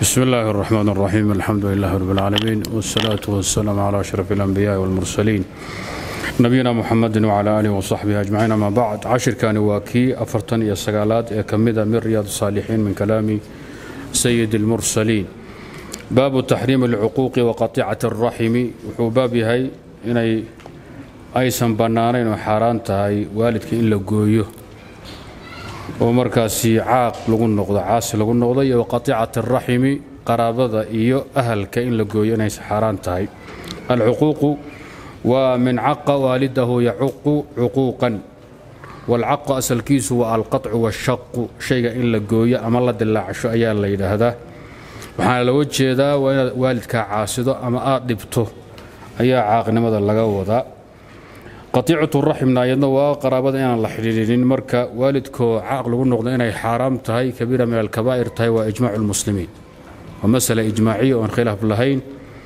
بسم الله الرحمن الرحيم الحمد لله رب العالمين والصلاة والسلام على أشرف الأنبياء والمرسلين نبينا محمد وعلى آله وصحبه أجمعين أما بعد عشر كان واكي أفرتن يا سقالات كمدة من رياض الصالحين من كلام سيد المرسلين باب تحريم العقوق وقطيعة الرحم وحباب هاي إني أيسن بنانين وحاران تهي والدك إلا قويه oo markaasi caaq lagu noqdo caasi lagu noqdo iyo waqatiicati araximi qaraabada iyo ahalka in la gooyo inay xaaraan tahay alcuquuqu waa min caqa waalidahu yacuqu cuquuqan waalcaqu asalkiisu waa alqaطcu waashaqu shayga in la gooyo ama la dilaacsho ayaa la yidhaahdaa waxaana looga jeedaa waa inaad waalidkaa caasido ama aad dhibto ayaa caaqnimada laga wadaa qatiicatu raximna ayadna waa qaraabada inaan la xidhiidhinin marka waalidkoo caaq lagu noqdo inay xaaraam tahay kabiira min alkabaa'ir tahay waa ijmaacu lmuslimiin waa masala ijmaaciya oon khilaaf lahayn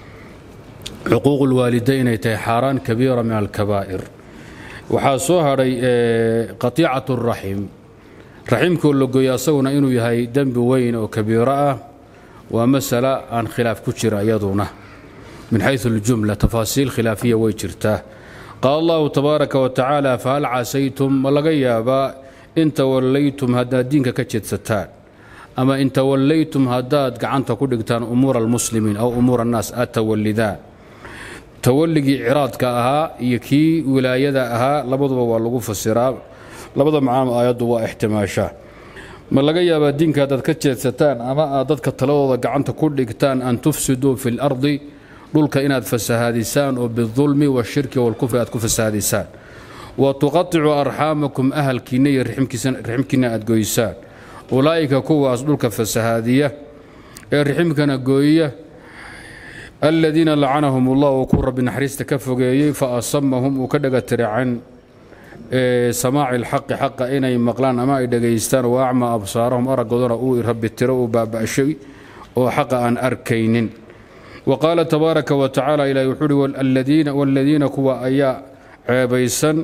xuquuqu lwaalidayn inay tahay xaaraan kabiira min alkabaa'ir waxaa soo hadhay qatiicatu raxim raximkoo la gooyo asaguna inuu yahay dembi weyn oo kabiiro ah waa masala aan khilaaf ku jira iyaduna min xayu aljumla tafaasiil khilaafiya way jirtaa qaala allahu tabaaraka wa tacaala fahal casaytum ma laga yaabaa in tawallaytum haddaad diinka ka jeedsataan ama in tawallaytum haddaad gacanta ku dhigtaan umuura almuslimiin aw umuura annaas aad tawallidaan tawalligii ciraadka ahaa iyo kii wilaayada ahaa labaduba waa lagu fasiraa labada macno aayaddu waa ixtimaashaa ma laga yaabaa diinka haddaad ka jeedsataan ama aad dadka taladooda gacanta ku dhigtaan an tufsiduu fi lardi dhulka inaad fasahaadisaan oo bidulmi washirki walkufri aad ku fasahaadisaan wa tuqaطicu arxaamakum ahalkiinna iyo riximkiinna aad goysaan ulaa'ika kuwaas dhulka fasahaadiya ee riximkana gooya aladiina lacanahum ullah uu ku rabbi naxariista ka fogeeyey fa asamahum uu ka dhaga tira can samaaci alxaqi xaqa inay maqlaan ama ay dhegaystaan wa acmaa absaarahum araggoodana uu rabbi tiro uu baaba'shay oo xaqa aan arkaynin wqaala tabaaraka wa tacala ilahi wuxuu uhi wladiina kuwa ayaa ceebaysan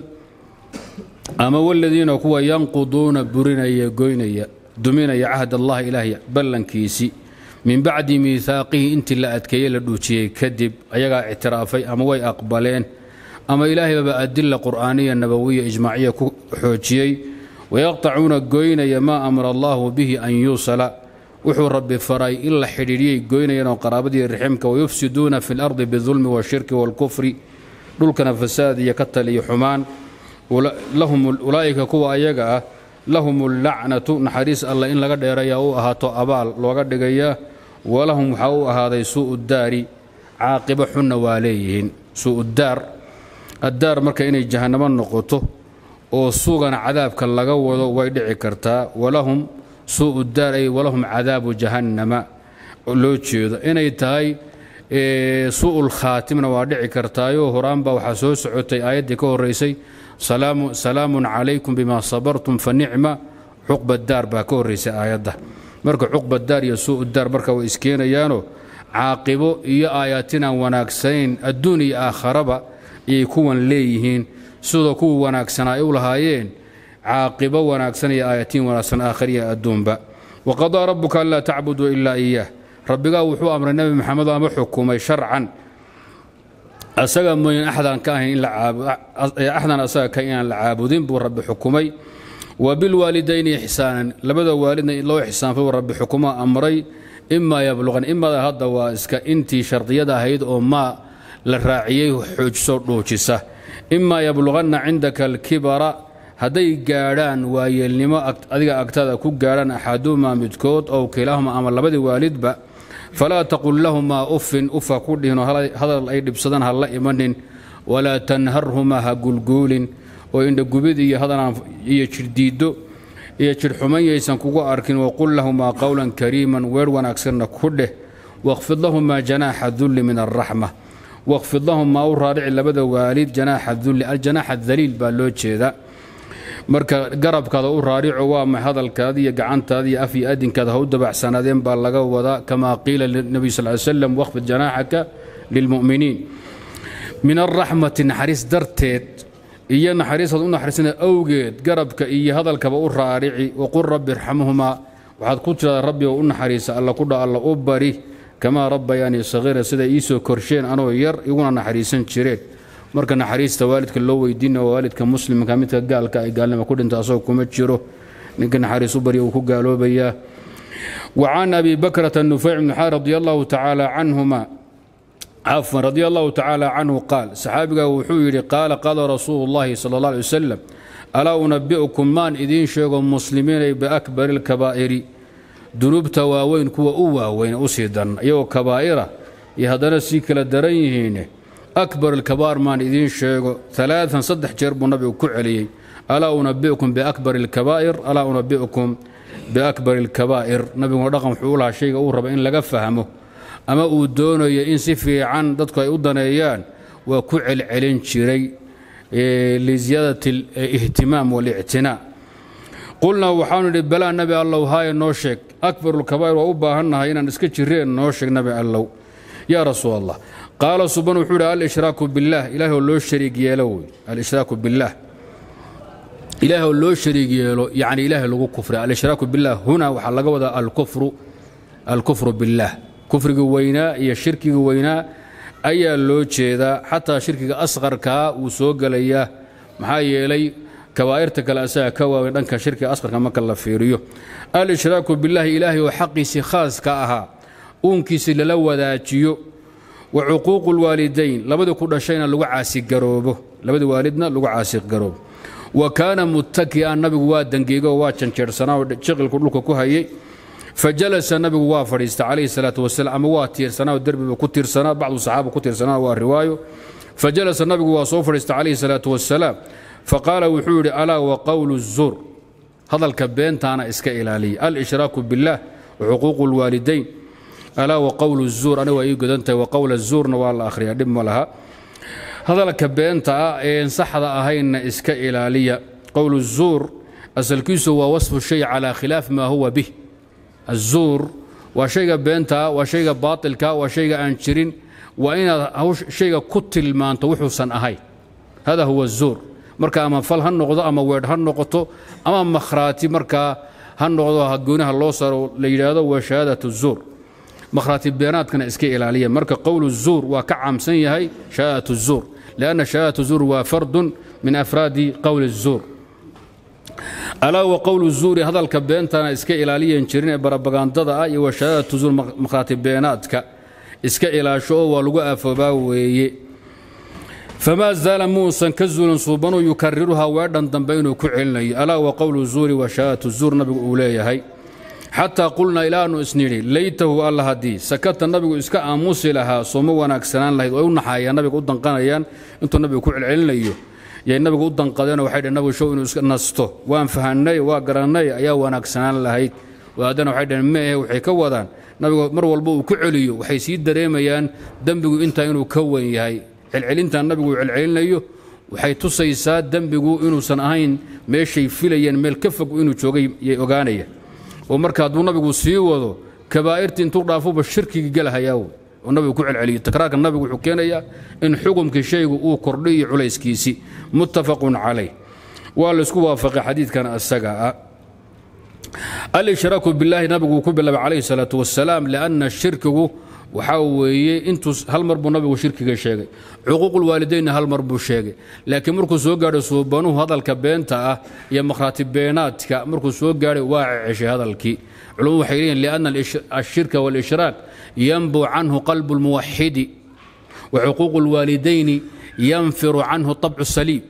ama wladiina kuwa yanquduuna burinaya goynaya duminaya cahd allahi ilaahay ballankiisii min bacdi miihaaqihi intii la adkeeye la dhuujiyey kadib ayagaa ictiraafay ama way aqbaleen ama ilaahaybaba adila qur'aaniya nabawiya ijmaaciya ku xoojiyey wayaqtacuuna goynaya maa amara allahu bihi an yuusala wuxuu rabbi faray in la xidhiidhiyay goynayeenoo qaraabadii riximka wayufsiduuna fi lardi bidulmi washirki waalkufri dhulkana fasaad iyo ka tal iyo xumaan ulaa'ika kuwa ayaga ah lahum allacnatu naxariis alla in laga dheerayaa u ahaato abaal looga dhigayaa walahum waxaa u ahaaday suu'u daari caaqibo xunna waa leeyihiin suu'udaar addaar marka inay jahannamo noqoto oo suugana cadaabka laga wado way dhici kartaa walahum suu'u daar ay walahum cadaabu jahannama loo jeedo inay tahay suu'ul khaatimna waa dhici kartaayoo horaanba waxaa soo socotay aayaddii ka horraysay salaamun calaykum bima sabartum fa nicma cuqba daar baa ka horraysay aayadda marka cuqba daar iyo suu'u daar marka way iskeenayaanoo caaqibo iyo aayaatinaan wanaagsanayn adduun iyo aakharaba ayay kuwan leeyihiin sidoo kuwa wanaagsanaa ay u lahaayeen caaqibo wanaagsan iyo aayatiin wanaagsan aakhariya adduunba waqadaa rabbuka anlaa tacbuduu ilaa iyaah rabbigaa wuxuu amray nebi maxamed ama xukumay sharcan asaga mooyin axdan ka ahayn axdan asaga ka inaan la caabudin buu rabbi xukumay wa bilwaalidayni ixsaanan labada waalidna loo ixsaanfay buu rabbi xukuma amray imaa yabluqan imada hadda waa iska intii shardiyada ahayd oo maa la raaciyey xoojiso dhuujisa imaa yabluqanna cindaka alkibara hadday gaadhaan waayeelnimo adiga agtada ku gaadhaan axaduhumaa midkood ow kilaahuma ama labadii waalidba falaa taqul lahumaa uffin ufa ku dhihinoo hadal ay dhibsadaan ha la imanin walaa tanharhumaa ha gulguulin oo indhagubid iyo hadanaan iyo jidhdiiddo iyo jidhxuman yaysan kugu arkin waqul lahumaa qowlan kariiman weer wanaagsanna ku dheh wakhfid lahumaa janaaxa dulli min alraxma wakhfid lahumaa u raadhici labada waalid janaaxa dulli aljanaaxa daliil baa loo jeedaa marka garabkaada u raarico waa ma hadalkaada iyo gacantaada iyo af iyo adinkaada ha u dabacsanaadeen baa laga wadaa kamaa qiila linabiy sal ly slam waqfid janaaxaka lilmu'miniin min alraxmati naxariis darteed iyo naxariistaad u naxariisana awgeed garabka iyo hadalkaba u raarici waqul rabbi irxamhumaa waxaad ku tiradaa rabbi oo u naxariisa alla ku dha alla u bari kamaa rabbayaanii sahiira siday iisoo korsheen anoo yar iguna naxariisan jireen marka naxariista waalidka loo weydiina waalidka muslimka midka gaalka ay gaalnimo ku dhinta asagoo kuma jiro ninka naxariis u barya uu ku gaaloobayaa وعن أبي بكرة النفيع بن حار رضي الله تعالى عنهما عفوا رضي الله تعالى عنه قال صحابك وحويري قال قال رسول الله صلى الله عليه وسلم ألا أنبئكم مان إذين شيغ مسلمين بأكبر الكبائر ذنوب تواوين كوا أواوين أسيدا يو كبائرة يهدنا سيكلا دريهين أكبر الكبار مان إذين شيغ ثلاثا صدح جرب النبي كعلي ألا أنبئكم بأكبر الكبائر ألا أنبئكم biakbar alkabaa'ir nabiguna dhaqan wuxuu u lahaa shayga uu raba in laga fahmo ama uu doonayo in si fiican dadku ay u daneeyaan waa ku celcelin jiray liziyaadat alihtimaam walictinaa qulnaa waxaanu idhi balaa nabi allow haaya noo sheeg akbar lkabaa'ir waa u baahannahay inaan iska jireen noo sheeg nabi allow yaa rasuul allah qaala suban wuxuu idhi alshraaku billaah ilaah oo loo shariig yeelo wey alshraaku billaah ilaah oo loo shariig yeelo yani ilaahay lagu kufray alshraaku biاllah huna waxaa laga wadaa alkufru alkufru biاllah kufriga weynaa iyo shirkiga weynaa ayaa loo jeedaa xataa shirkiga asqarkaa wuu soo gelayaa maxaa yeelay kabaa'irta kale asaga ka waaweyn dhanka shirkiga asqarka marka la fiiriyo alshraaku biاllahi ilaahay oo xaqiisii khaas ka ahaa uunkiisii lala wadaajiyo wa cuquuqu اlwaalidayn labadii ku dhashayna lagu caasigaroobo labadii waalidna lagu caasigaroobo wa kaana muttaki'an nabigu waa dangeego waa janjeersanaa oo jiqilku dhulka ku hayay fajalasa nabigu waa fadhiista calayhi salaatu wasalaam ama waa tiirsanaa oo derbiba ku tiirsanaa bacdu saxaaba ku tiirsanaa waa riwaayo fajalasa nabigu waa soo fadhiista calayhi salaatu wasalaam faqaala wuxuu yidhi alaa wa qowlu zuur hadalka beentaana iska ilaaliya alshraaku biاllah wa xuquuqu lwaalidayn alaa wa qowlu zuur aniga waa ii godantahay wa qowla zuurna waa la akhriyaa dhib ma laha hadalka beenta ah een saxda ahaynna iska ilaaliya qowl الzuur asalkiisu waa wasfu shay calى khilaaf ma huwa bih aلzuur waa shayga beenta ah waa shayga baaطilka waa shayga aan jirin waa inaad shayga ku tilmaanto wuxuusan ahayn hada huwa الzuur marka ama fal ha noqdo ama weedh ha noqoto ama makhraati markaa ha noqdo hagoonaha loo saro la yidhaahdo waa shahaadaة الzuur makhraati beenaadkana iska ilaaliya marka qowl الzuur waa ka caamsan yahay shahaadaة الzuur لأن شهادة الزور waa فرد من أفrاad qول الزور alaa wa qowlu الzuuri hadalka beentana iska ilaaliyan jirin ee barabagandada ah iyo wa shahaadatu zuur makhraati beenaadka iska ilaasho oo waa lagu afoobaa weeye famaa zaala muusan ka zuulin suubanuu yukariruhaa weedhan dambe inuu ku celinayo alaa wa qowlu الzuuri wa shahaadatu الzuur nabigu uu leeyahay xataa qulnaa ilaanu isnidhi laytahu alla haddii sakata nabigu iska aamusi lahaa sooma wanaagsanaan lahayd way u naxayaan nabiga u danqanayaan intuu nabigu ku celcelinayo yay nabigu u danqadeenoo waxay dhhen nabigu show inuu iska nasto waan fahanay waa garannay ayaa wanaagsanaan lahayd haddana waxay dhaheen meehe waxay ka wadaan nabigu mar walba uu ku celiyo waxay sii dareemayaan dembigu intaa inuu ka wen yahay celcelintan nabigu uu celcelinayo waxay tusaysaa dembigu inuusan ahayn meeshay filayeen meel ka fog inuu joogay yay ogaanayaan oo marka hadduu nabigu sii wado kabaa'irti intuu dhaafuba shirkigii gelahayaa wey oo nabigu ku celceliyo takraarka nabigu wuxuu keenayaa in xukumkii shaygu uu kordhay iyo culayskiisii muttafaqun calayh waa laysku waafaqay xadiidkan asaga ah alshraaku billaahi nabigu ku bilaabay calayhi salaatu wasalaam lianna shirkigu waxaa weeye intuu hal mar buu nabigu shirkiga sheegay cuquuqulwaalidaynna hal mar buu sheegay laakiin markuu soo gaadhay suubanuhu hadalka beenta ah iyo makhraati beenaadka markuu soo gaadhay waa ceshay hadalkii culumadu waxay leeyihin lianna ashirka waalishraak yanbu canhu qalbu lmuwaxidi wa cuquuqu lwaalidayni yanfiru canhu طabcu saliib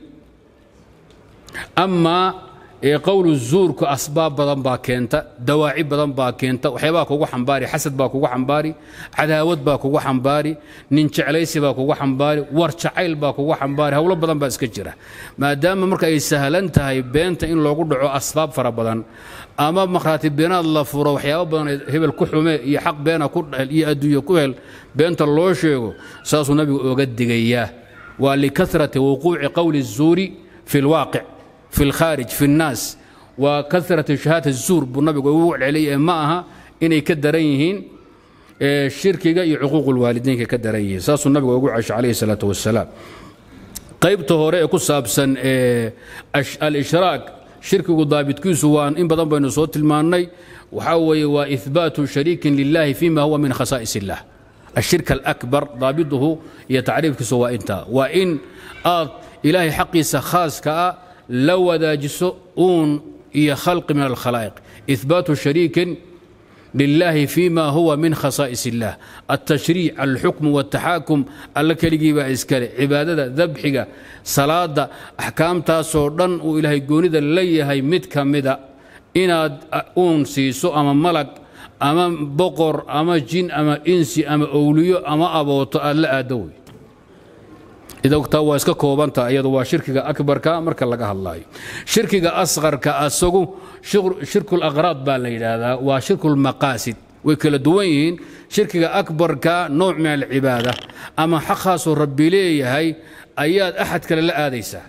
amaa qowlu zuurku asbaab badan baa keenta dawaaci badan baa keenta waxyaabaa kugu xambaari xasad baa kugu xambaari cadaawad baa kugu xambaari nin jeclaysi baa kugu xambaari war jacayl baa kugu xambaari howlo badan baa iska jira maadaama marka ay sahlan tahay beenta in loogu dhaco asbaab fara badan ama makhraati beenaad la furo waxyaaba badan hebel ku xume iyo xaq beena ku dhel iyo adduunye ku hel beenta loo sheego saasuu nabigu oga digayaa waa likarati wuquuci qowli الzuuri fi اlwaaqic في الخارج في الناس وكثرة شهادة الزور بالنبي ووع عليه ما أها إني كدرينهن شركة عقوق الوالدين كدرينهن ساس النبي وقوع عليه الصلاة والسلام قيبته هوري كسابسا الإشراك shirkigu daabitkiisu waa in badan baynu soo tilmaannay waxaa weeye waa ihbaatu shariikin lilahi fima huwa min khasaa'is illah ashirk alakbar daabituhu iyo tacriifkiisu waa intaa waa in aad ilaahay xaqiisa khaaska ah la wadaajiso uun iyo khalqi min alkhalaa'iq ihbaatu shariikin لله فيما هو من خصائص الله التشريع الحكم والتحاكم الله كلغي با اسكله عبادته ذبحه صلاه احكام تاسو دن او الهي غونيدا ليهي مid kamida inaad uun siiso ama malag ama boqor ama jin ama insi ama awliyo ama abooto aad la aadawi ida ogtaa waa iska koobanta iyadu waa shirkiga akbarka marka laga hadlaayo shirkiga asqarka asagu shirku laqraad baa la yidhaahdaa waa shirku lmaqaasid way kala duwan yihiin shirkiga akbarka nooc min alcibaada ama xaqaasoo rabbi leeyahay ayaad axad kale la aadaysaa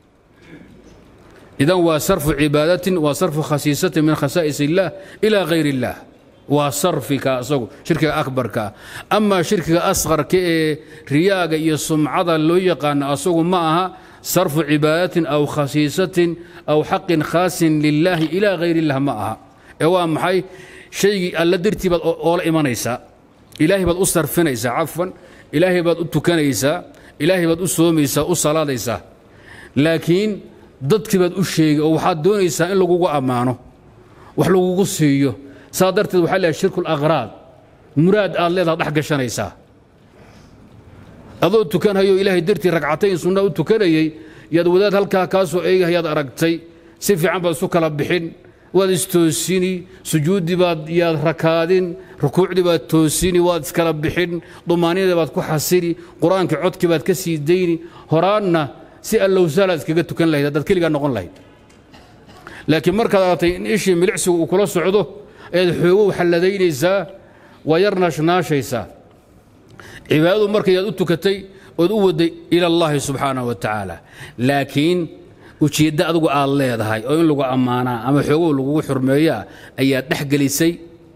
idan waa sarfu cibaadatin waa sarfu khasiisatin min khasaa'is illah ilaa hayr illah waa sarfika asagu shirkiga akbarka amaa shirkiga asqarka ee riyaaga iyo sumcada loo yaqaano asagu ma aha sarfu cibaadatin aw khasiisatin aw xaqin khaasin lilaahi ilaa hayr illah ma aha ee waa maxay shaygii alla dartii baad oola imanaysaa ilaahay baad u sarfinaysaa cafwan ilaahay baad u tukanaysaa ilaahay baad u soomaysaa u salaadaysaa laakiin dadkii baad u sheegay oo waxaad doonaysaa in lagugu ammaano wax lagugu siiyo saa darteed waxaa leeyahay shirku laqraad muraad aad leedaha dhex gashanaysaa adoo tukanhayo ilaahay dartii ragcatayn sunna u tukanayey yaad wadaad halkaa kaa soo eegahayaad aragtay si fiican baad isu kala bixin waad istoosini sujuuddii baad yaad rakaadin rukuucdii baad toosini waad iskala bixin dumaanidii baad ku xasini qur-aankii codkii baad ka sii dayni horaanna si allowsaalaad iskaga tukan lahayd haddaad keligaa noqon lahayd laakiin markaad aragtay in ishii milicsigu uu kula socdo ayaad xoogow xalladaynaysaa waa yar naashnaashaysaa cibaadadu markayaad u tukatay ood u waday ila allahi subxaanahu wa tacaala laakiin ujeeddo adigu aad leedahay oo in lagu ammaanaa ama xoogow lagugu xurmeeyaa ayaad dhex gelisay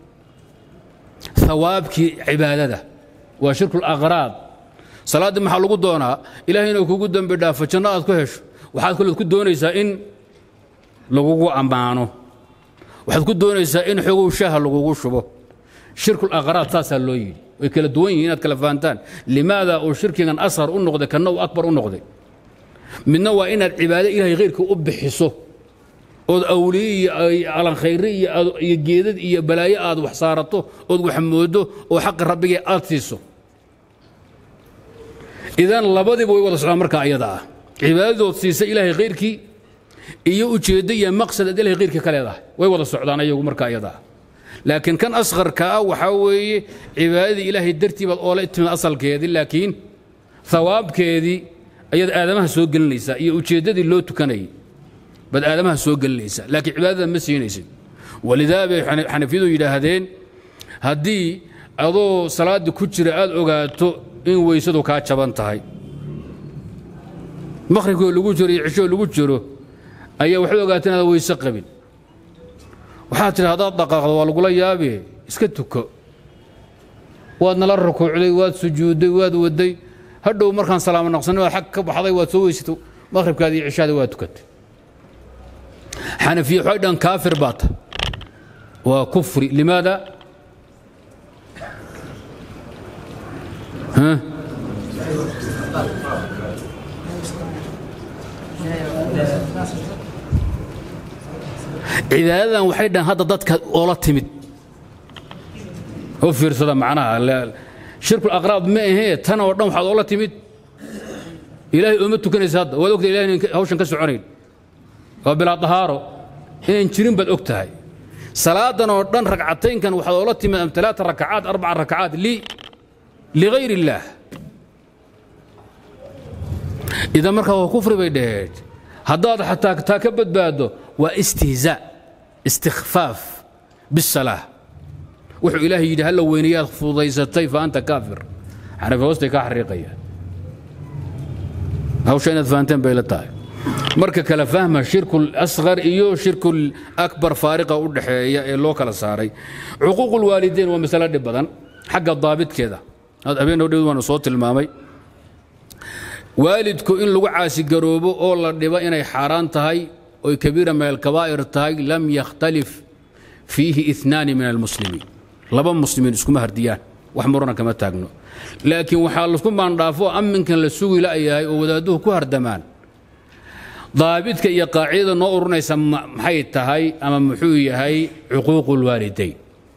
hawaabkii cibaadada waa shirku laqraad salaaddii maxaa lagu doonaa ilahay inuu kugu dembi dhaafo janno aad ku hesho waxaad kaleed ku doonaysaa in lagugu ammaano waxaad ku doonaysaa in xogow shaaha lagugu shubo shirkulaqraad saasaa loo yidhi way kala duwan yihin inaad kala fahantaan limaada uu shirkigan ashar u noqday kanna uu akbar u noqday midna waa inaad cibaado ilahay khayrka u bixiso ood awliye iyo alankhayre iyo geedad iyo balaayo aad wax saarato ood wax moodo oo xaqi rabbigee aad siiso idan labadiiba way wada socdaan markaa ayada ah cibaadadood siisa ilaahay khayrkii iyo ujeeddo iyo maqsad aad ilahay khayrkii ka leedahay way wada socdaan ayagu markaa ayada ah laakiin kan asqarka ah waxaa weeye cibaadadii ilaahay dartii baad oola timid asalkeedii laakiin hawaabkeedii ayaad aadamaha soo gelinaysaa iyo ujeeddadii loo tukanayay baad aadamaha soo gelinaysaa laakiin cibaadada ma siinaysid walidaa bay xanafiyadu yidhaahdeen haddii adoo salaaddii ku jira aad ogaato in weysadu kaa jaban tahay maqhribkoo lagu jiro iyo cishoo lagu jiro ayaa waxaad ogaata inaad weyse qabin waxaad tidhi haddaad dhaqaaqdo waa lagula yaabe iska tuko waad nala rukuucday waad sujuudday waad waday hadhow markaan salaamo naqsanay waad xag ka baxday waad soo weysatay maqhribkaadi iyo cishaada waa tukatay xanafiya waxay dhan kaafir baa ta waa kufri limaada cibaadadan waxay dhahan hadda dadka oola timid u fiirsada macnaha shirkul aqraab ma ahee tan oo dhan waxaad oola timid ilaahay ooma tukanaysa hadda waad ogtahay ilahay inan hawshan ka soconayn waa bilaa dahaaro inayn jirin baad og tahay salaadan oo dhan ragcataynkan waxaad oola timid am talaata rakacaat arbaca rakacaat li ligayr illaah idan markaa waa kufri bay dhaheed haddaad xataa taa ka badbaado waa istihzaa istikfaaf bisalaa wuxuu ilaahay yidhi halla weynayaad fudaysatay fa anta kaafir xanafi hoostay kaa xariiqayaan hawsha inaad fahanteen bay la tahay marka kala fahma shirku asqar iyo shirku akbar faariqa u dhaxeeya ee loo kala saaray cuquuq lwaalideyn waa masalo dhib badan xagga daabitkeeda habeen hodhow waanu soo tilmaamay waalidku in lagu caasigaroobo oo la dhibo inay xaaraan tahay oy kabiira min alkabaa'ir tahay lam yakhtalif fiihi inaani min almuslimiin laba muslimiin iskuma hardiyaan wax murana kama taagno laakiin waxaa lasku maandhaafo amminkan la sugi la'yahay oo wadaadduhu ku hardamaan daabidka iyo qaacidada noo urunaysa maxay tahay ama muxuu yahay cuquuqu lwaalidayn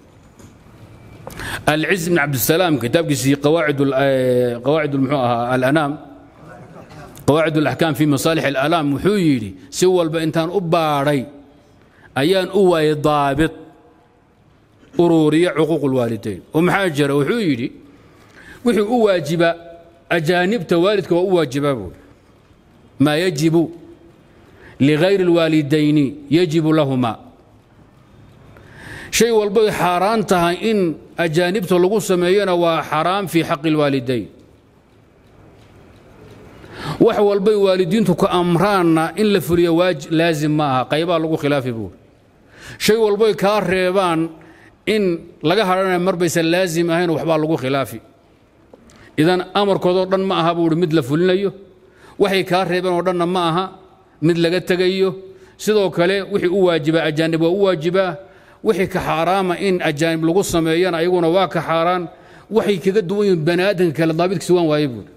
alciz bn cabdisalaam kitaabkiisii qawaacid muxuu ahaa alanaam qawaacid alaxkaam fi masaalix alalaam wuxuu yidhi si walba intaan u baadhay ayaan u waayay daabit ururiya cuquuq lwaalidayn oo maxaa jira wuxuu yidhi wuxuu u waajiba ajaanibta waalidka waa u waajibaa buuri maa yajibu ligayri اlwaalidayni yajibu lahuma shay walbay xaaraan tahay in ajaanibta lagu sameeyona waa xaraam fii xaqi اlwaalidayn wax walbay waalidiintu ku amraanna in la fuliyo laazim ma aha qaybaa lagu khilaafi buuri shay walbay kaa reebaan in laga hadhanaya mar baysan laazim ahayn waxbaa lagu khilaafi idan amarkoodoo dhan ma aha buuhi mid la fulinayo waxay kaa reebeen oo dhanna ma aha mid laga tegayo sidoo kale wixii u waajibaa ajaanib waa u waajibaa wixii ka xaaraama in ajaanib lagu sameeyana ayaguna waa ka xaaraan waxay kaga duwan yihiin bani aadamka kale daabidkiisi waan waaye buuri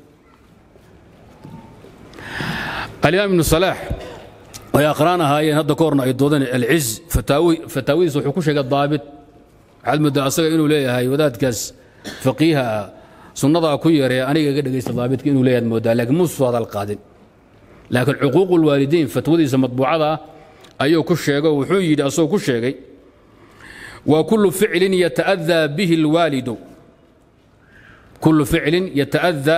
alimaam ibnu salaax way aqraan ahaayeen hadda ka horna ay doodeen alciz fataawidiisa wuxuu ku sheegay daabit waxaad moodaa asaga inuu leeyahay wadaadkaas faqiiha ah sunnadaa ku yaree aniga iga dhegaysta daabidka inuu leeyahay moodaa laakiin muusuu hadal qaadin laakiin cuquuqu lwaalidiin fatwadiisa matbuucada ah ayuu ku sheegay oo wuxuu yidhi asagoo ku sheegay waa kullu ficlin yata'adaa bihi alwaalidu kullu ficlin yata'adaa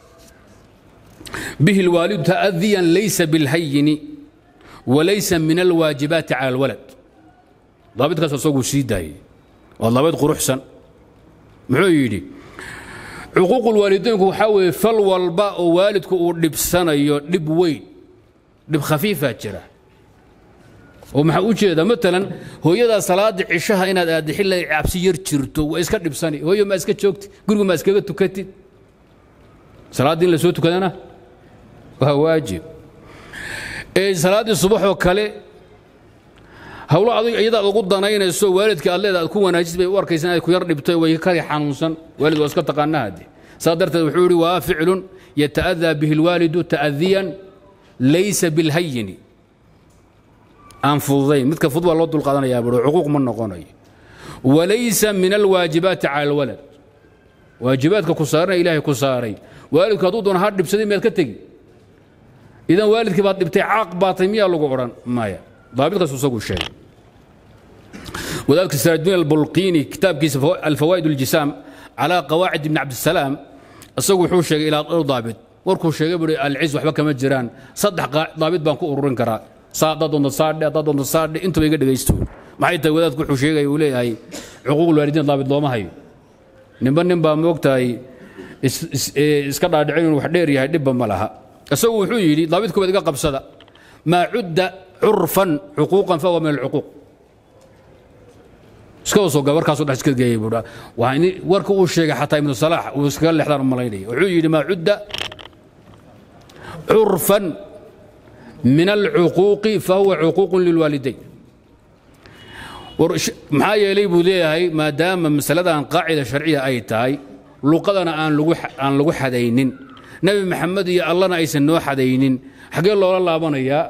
bihi alwaalidu ta'adiyan laysa bilhayini walaysa min alwaajibaati cala alwalad daabitkaas asaguu sii daayey waa daabid quruxsan muxuu yidhi cuquuqu lwaalidaynku waxaa weeye fal walba oo waalidku uu dhibsanayo dhib weyn dhib khafiifaa jira oo maxaa u jeeda maalan hooyadaa salaada cishaha inaad aadda xilla cabsi yar jirto waa iska dhibsani hooyo maa iska joogti gurigu maa iskaga tukatid salaaddii in la soo tukadana waa waajib ee salaaddii subaxoo kale hawlo adig iyadaad ugu danaynayso waalidka aad leeda aad ku wanaajis bay u arkaysa inaad ku yar dhibtay way kari xanuunsan waalid waa iska taqaanaa hadde saa darteed wuxuu yidhi waa ficlun yata'adaa bihi alwaalidu ta'adiyan laysa bilhayini aan fududayn midka fudud waa loo dulqaadanayaa buro cuquuq ma noqonayo walaysa min alwaajibaati cala alwalad waajibaadka ku saarana ilaahay ku saaray waalidku hadduu doona ha dhibsaday miyaad ka tegi idan waalidkii baad dhibtay caaq baatay miyaa lagu odhan maya daabitkaas isagu sheegay wadaadka siraajdiin albulqiini kitaabkiisa alfawaa'id aljisaam calaa qawaacid ibni cabdisalaam isagu wuxuu sheegay ilaa dhowr daabit warkuu sheegay buhi alciz waxba kama jiraan saddex daabit baan ku ururin karaa saa haddaad doonto saadhe haddaad doonto saadhe intuba iga dhegaysto maxay tahay wadaadku wuxuu sheegaya uu leeyahay cuquuqul waalidiin daabit looma hayo ninba nin baa moogtahay iska dhaadhicin inuu wax dheer yahay dhibba ma laha isagu wuxuu yidhi daabit koobaad iga qabsada maa cudda curfan cuquuqan fahuwa min alcuquuq iska soo gabarkaasoo dhex iska geeyay buudha waa in warka uu sheegay xataa ibnu salaax uu iskaga leexdaan u malaynaya wuxuu yidhi maa cudda curfan min alcuquuqi fahuwa cuquuqun lilwaalidayn maxaa yeelay buu leeyahay maadaama masaladan qaacida sharciya ay tahay luqadana aan lagu xadaynin nebi maxamed iyo allana aysan noo xadaynin xaggee loola laabanayaa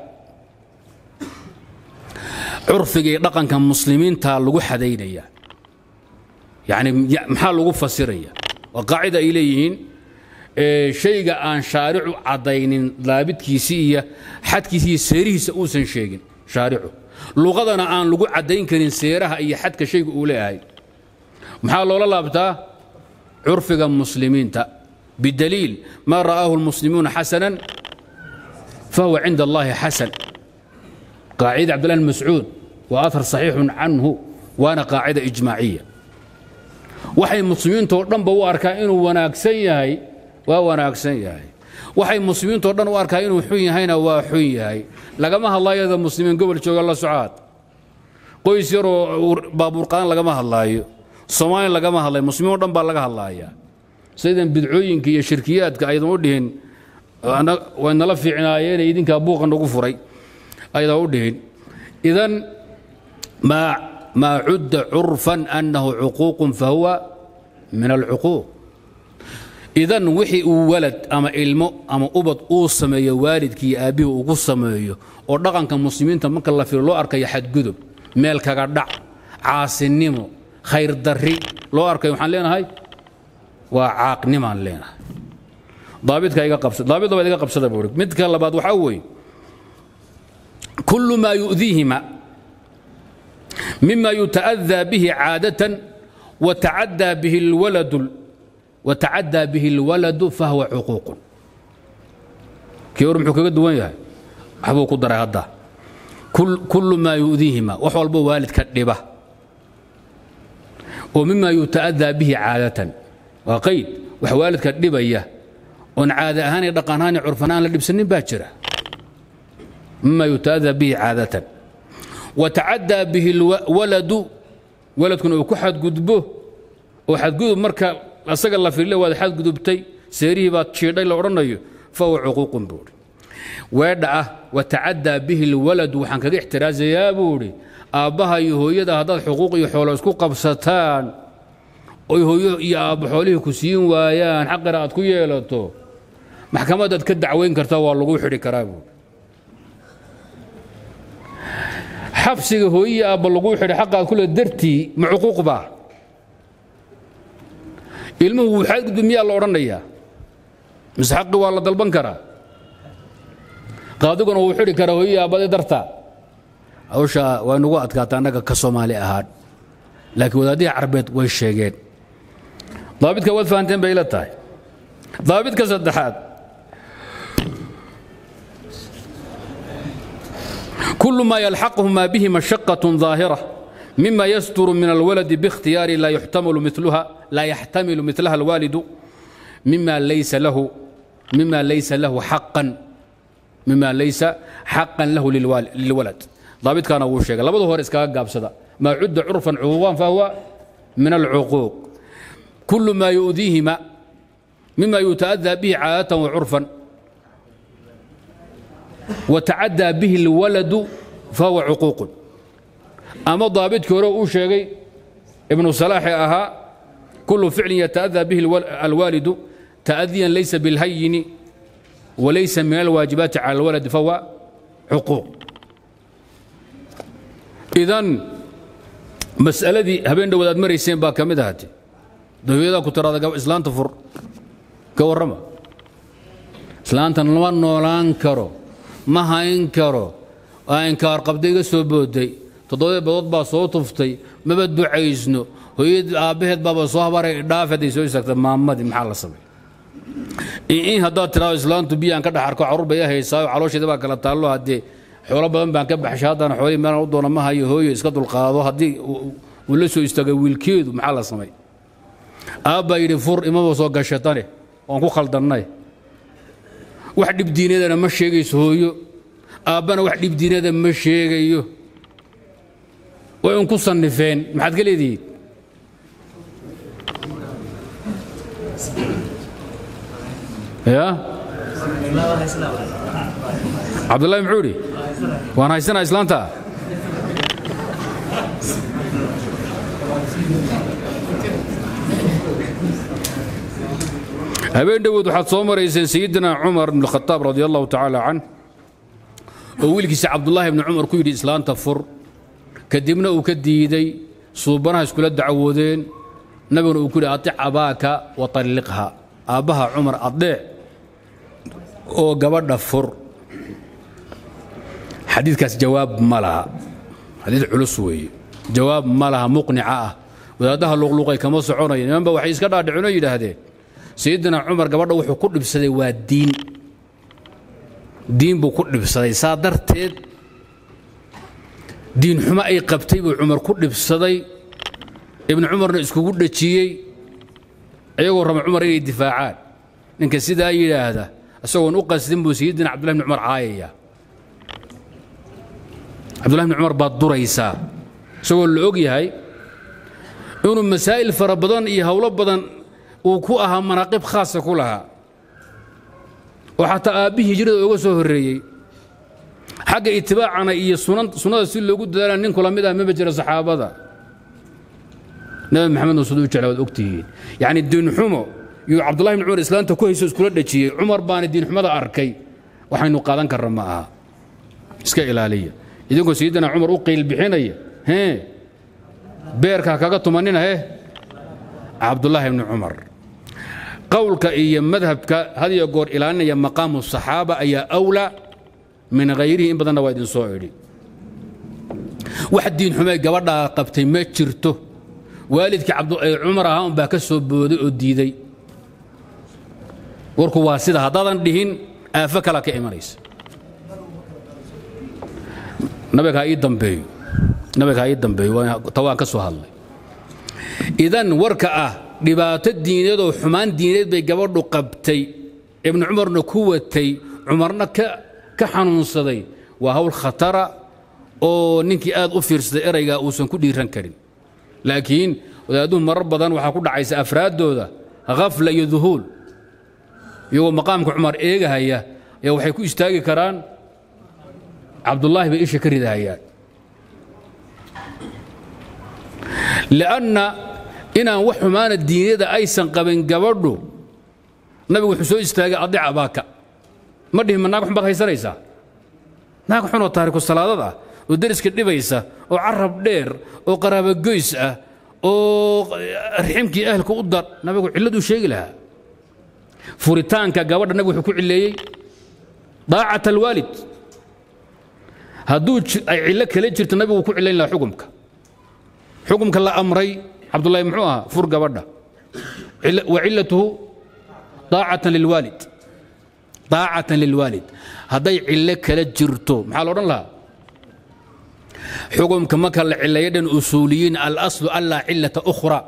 curfiga iyo dhaqanka muslimiinta lagu xadaynaya yani maxaa lagu fasiraya waa qaacida ay leeyihiin shayga aan shaaricu caddaynin daabidkiisii iyo xadkiisi iyo seerihiisa uusan sheegin shaaricu luqadana aan lagu caddayn karin seeraha iyo xadka shayga uu leeyahay maxaa loola laabtaa curfiga muslimiinta bidaliil maa ra'aahu lmuslimuuna xasanan fahuwa cinda allahi xasan qaacida cabdillah mascuud waa ahar saxiixun canhu waana qaacida ijmaaciya waxay muslimiintoo dhanba u arkaa inuu wanaagsan yahay waa wanaagsan yahay waxay muslimiintoo dhan u arkaa inuu xun yahayna waa xun yahay lagama hadlaayada muslimiin gobol jooga la socaad qoys yaroo baabuurqaan lagama hadlaayo soomaaliya lagama hadlayo muslimiin o dhan baa laga hadlaayaa sidan bidcooyinka iyo shirkiyaadka aydan u dhihin way nala fiicnaayeen idinkaa buuqa nagu furay ayada u dhihin idan maa maa cudda curfan annahu cuquuqun fahuwa min alcuquuq idan wixii uu walad ama ilmo ama ubad uu sameeyo waalidkii aabbihii ugu sameeyo oo dhaqanka muslimiinta marka la firo loo arkayo xadgudub meel kaga dhac caasinimo khayr darri loo arkayo waxaan leenahay waa caaqnimaan leenahay daabidka iga qabsada daabid labaad iga qabsada buu midka labaad waxaa weeye kullu maa yu'diihima mima yuta'adaa bihi caadatan watacaddaa bihi alwaladu watacaddaa bihi alwaladu fahuwa cuquuqun kii hor muxuu kaga duwan yahay waxbuu ku daray hadda kullu maa yu'diihima wax walbo waalidka dhiba oo mima yuta'adaa bihi caadatan waa qayd wax waalidka dhibaya oon caada ahaan iyo dhaqan ahaan iyo curfan aan la dhibsanin baa jira mima yuta'adaa bihi caadatan watacaddaa bihi alwaladu waladkuna uu ku xadgudbo oo xadgudub marka asaga la firile waad xadgudubtay seerihii baad jiidhay la odhanayo fahuwa cuquuqun buuhi weedha ah watacaddaa bihi alwaladu waxaan kaga ixtiraasayaa buuhi aabbaha iyo hooyada haddaad xuquuq iyo xoolo isku qabsataan oy hooyo iyo aabba xoolihii ku siin waayaan xaqina aad ku yeelato maxkamadaad ka dacwayn kartaa waa lagu xidhi karaa buuhi xabsiga hooyihi aabba laguu xidhay xaqaad kule dartii ma cuquuq baa ilmuhu wuu xadgudbi miyaa la odhanayaa mise xaqi waa la dalban karaa qaadiguna wuu xidhi karaa hooyihi aabbadii darta hawsha way nagu adkaata annaga ka soomaali ahaan laakiin wadaadihii carbeed way sheegeen daabidka waad fahanteen bay ila tahay daabidka saddexaad كل ما يلحقهما به مشقة ظاهرة مما يستر من الولد باختيار لا يحتمل مثلها لا يحتمل مثلها الوالد مما ليس له مما ليس له حقا مما ليس حقا له للولد ضابط كان أول شيء لابد هو رزقا قابسدا ما عد عرفا عقوقا فهو من العقوق كل ما يؤذيهما مما يتأذى به عادة وعرفا وتعدى به الولد فهو عقوق أما ضابط كورو شيغي ابن صلاح أها كل فعل يتأذى به الوالد تأذيا ليس بالهين وليس من الواجبات على الولد فهو عقوق إذن مسألة دي هبين دو مريسين با كمد هاتي دويدا كترى إسلام تفر كورما إسلام تنلوان نولان كرو ma hayn karo aa inkaar qabday iga soo booday toddobadii badood baa soo tuftay maba ducaysno hooyad aabbaheed baaba soo habaray dhaaf hadday soo istaagta maamadii maxaa la samay in haddaad tiraado islaantu biyaan ka dhex arko carruur bay haysaayo caloosheeda baa kala taallo haddee xoolo badan baan ka baxshay haddana xoolihii meelan u doona ma hayo hooyo iska dulqaado haddii uu la soo istaagay wiilkeedu maxaa la samay aabbaa yidhi fur imaba soo gashatane waan ku khaldannay wax dhibdiinadana ma sheegayso hooyo aabbana wax dhibdiinada ma sheegayo way un ku sannifeen maxaad ka leedihiin ya cabdullahi muxuu idhi waan haysanaa islaanta habeen dhowood waxaad soo marayseen sayidina cumar bn khataab radi allahu tacaala can oo wiilkiisa cabdullaahi bni cumar ku yidhi islaanta fur kadibna uu ka diiday suubanaha iskula dacwoodeen nabiguna uu ku yidhi atic abaaka wa talliqha aabbaha cumar adeec oo gabadha fur xadiidkaas jawaab ma laha xadiid culus weeye jawaab ma laha muqnica ah wadaaddaha luqluqay kama soconaya nimanba waxay iska dhaadhiceen oo yidhaahdeen sayidina cumar gabadha wuxuu ku dhibsaday waa diin diin buu ku dhibsaday saa darteed diin xumo ay qabtay buu cumar ku dhibsaday ibnu cumarna iskugu dhejiyey iyagoo raba cumar inay difaacaan ninka sidaa yidhaahda isagoon u qasdin buu sayidina cabdullahi bni cumar caayaya cabdullahi bni cumar baad duraysaa isagoo la og yahay inuu masaa'il fara badan iyo howlo badan uu ku ahaa manaaqib khaasa ku lahaa oo xataa aabbihii hijrada uga soo horreeyey xagga itibaacana iyo sunnada si loogu dadaala nin kula mid ah maba jira saxaabada nabi maxamed nuusud u jecla waad ogtihiin yacni diinxumo iyo cabdullahi bn cumar islaanta ku hayso iskula dhejiyey cumar baana diinxumada arkay waxaynu qaadan karra ma aha iska ilaaliya idinkoo sayidina cumar u qiil bixinaya hee beerka kaga tumanina he cabdullaahi bni cumar qowlka iyo madhabka had iyo goor ilaalinaya maqaamu saxaaba ayaa awlaa min hayrihi in badanna waa idin soo idhi wax diinxumay gabadhaa qabtay ma jirto waalidkii cumar ahaa un baa ka soo booday oo diiday warku waa sida haddaadan dhihin aafo kalaa ka imanaysa nabiga ha ii dambeeyo nabiga ha ii dambeeyo ta waan ka soo hadlay idan warka ah dhibaato diineed oo xumaan diineed bay gabadhu qabtay ibnu cumarna ku watay cumarna ka xanuunsaday waa hawl khatara oo ninkii aad u fiirsaday eraygaa uusan ku dhiiran karin laakiin wadaaduhu marar badan waxaa ku dhacaysa afraaddooda khafla iyo duhuul iyagoo maqaamka cumar eegahaya ayaa waxay ku istaagi karaan cabdullaahi bay isha ka ridahayaan lianna inaan wax xumaana diinyada aysan qabin gabadhu nabigu wuxuu soo istaagay adic abaaka ma dhihin ma naag xun baad haysanaysaa naag xunoo taariku salaadad ah oo deriska dhibaysa oo carab dheer oo qaraabogoys ah oo riximkii ahlka u dar nabigu cilladuu sheegi lahaa furitaanka gabadha nabigu wuxuu ku cileeyey daacat alwaalid hadduu ay cillo kala jirto nabigu ku cilayn lahaa xukumka xukumka la amray cabdullahi muxuu ahaa fur gabadha wa cillatuhu daacatan lilwaalid daacatan lilwaalid hadday cillo kala jirto maxaa la odhan lahaa xukumka marka la cileeyo dhan usuuliyiin alaslu anlaa cillata ukhra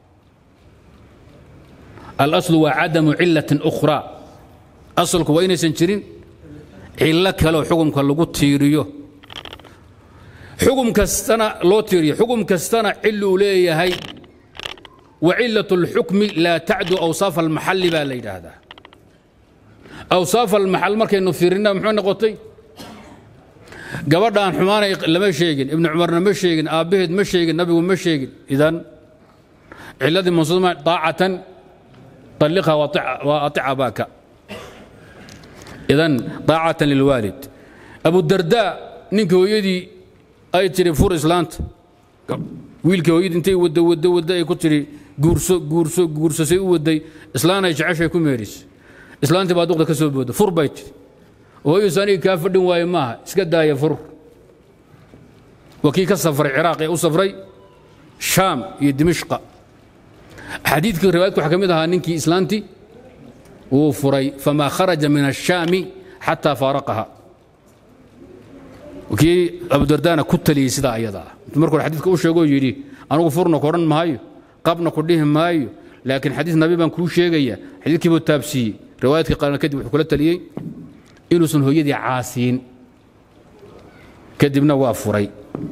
alaslu waa cadamu cillatin ukhra asalku waa inaysan jirin cillo kaleoo xukumka lagu tiiriyo xugum kastana loo tiiriyo xugum kastana ciluu leeyahay wa cillaة اlxukmi laa tacdu awsaaf almaxalli baa la yidhaahdaa awsaaf almaxal markaynu fiirina muxuu noqotay gabadhaan xumaanay lama sheegin ibnu cumarna ma sheegin aabbaheed ma sheegin nabigu ma sheegin idan ciladii mansuuma daacatan طalliqha wa aطic abaaka idan daacatan lilwaalid abudardaa ninka hooyadii ay tiri fur islaanta wiilka hooyadii intay wadda wadda wadda ay ku tiri guurso guurso guursasay u waday islaan ay jeceshay ku meedhis islaantii baa duqda ka soo booda fur bay tiri hooyadiis aniga kaa fadhin waaye maaha iska daaya fur waa kii ka safray ciraaq ee u safray shaam iyo dimishqa xadiidkii riwaayadka waxaa ka mid ahaa ninkii islaantii wuu furay famaa kharaja min ashaami xataa faaraqaha kii abudardaana ku taliyey sidaa ayada ah intuu marka hore xadiidka u sheegoo yidhi anugu furna ku odhan maayo qabna ku dhihi maayo laakiin xadiis nabi baan kuu sheegaya xadiidkii buu taabsiiyey riwaayadkii qaarna kadib wuxuu kula taliyey inuusan hooyadii caasiin kadibna waa furay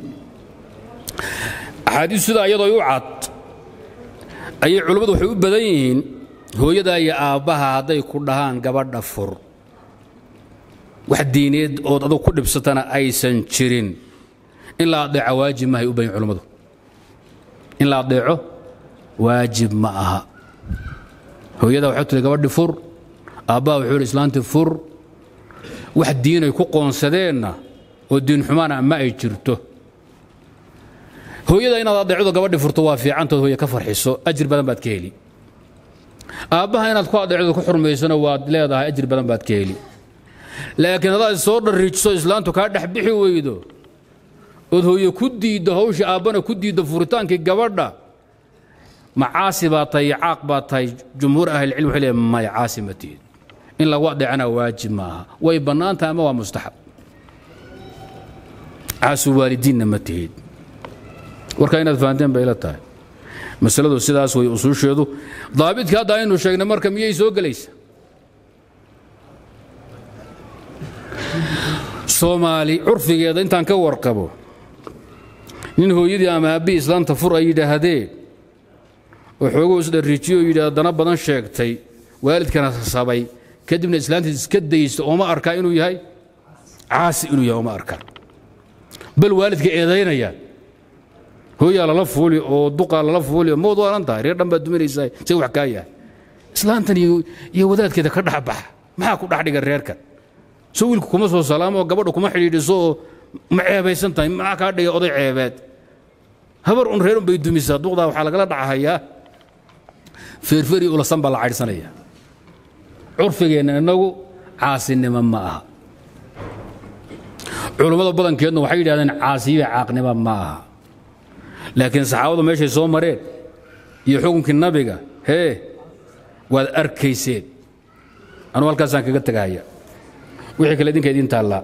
axaadiis sidaa iyadoo u cad ayay culummadu waxay u badan yihiin hooyadaa iyo aabbaha hadday ku dhahaan gabadha fur wax diineed ood adug ku dhibsatana aysan jirin in la adeeco waajib maahay u bayin culummadu in la adeeco waajib ma aha hooyadaa waxay tiri gabadhi fur aabbaha wuxuu yidhi islaantii fur wax diinay ku qoonsadeenna oo diin xumaana ma ay jirto hooyada inaad adeecdo gabadhi furto waa fiicantood hooye ka farxiso ajir badan baad ka heli aabbaha inaad ku adeecdo ku xurmaysona waad leedahay ajir badan baad ka heli laakiin haddaad soo dharriijiso islaantu kaa dhex bixi weydo ood hooye ku diiddo hawsha aabbana ku diiddo furitaankii gabadha macaasi baa tahay caaq baa tahay jumhuur ahlicilm waxay leeyahay maya caasi ma tihid in lagu adeecana waajib maaha way bannaan tahay ama waa mustaxab caasu waalidiinna ma tihid warkaa inaad fahanteen bay la tahay masaladu sidaas way usuusheedu daabidkii hadda aynu sheegnay marka miyay soo gelaysa soomaali curfigeeda intaan ka warqabo nin hooyadii ama aabbihii islaanta fur ay yidhaahdeen oo xooguu isdharriijiyo oo yidhi dana badan sheegtay waalidkana sabay kadibna islaantiis iska daysta ooma arkaa inuu yahay caasi inuu yahay uma arkaan bal waalidka eedaynayaan hooyaa lala fuuli oo duqaa lala fuuli oo mawad waalan tahay reer dhan baad duminaysaa say wax kaa yahay islaantan iyo wadaadkeeda ka dhexbaxa maxaa ku dhex dhiga reerkan soo wiilku kuma soo salaamo oo gabadha kuma xidhiidhiso oo ma ceebaysan tahay maxaa kaa dhigay oday ceebeed habar un reer un bay dumisaa duqdaa waxaa lagala dhacahayaa feerferi ulasan baa la caydhsanaya curfigeenna innagu caasinimo ma aha culummada badankeedna waxay yidhahdeen caasiyo caaqnimo ma aha laakiin saxaabadu meeshay soo mareen iyo xukunkii nabiga hee waad arkayseen anuu halkaasaan kaga tegahaya wixii kale idinka idiin taallaa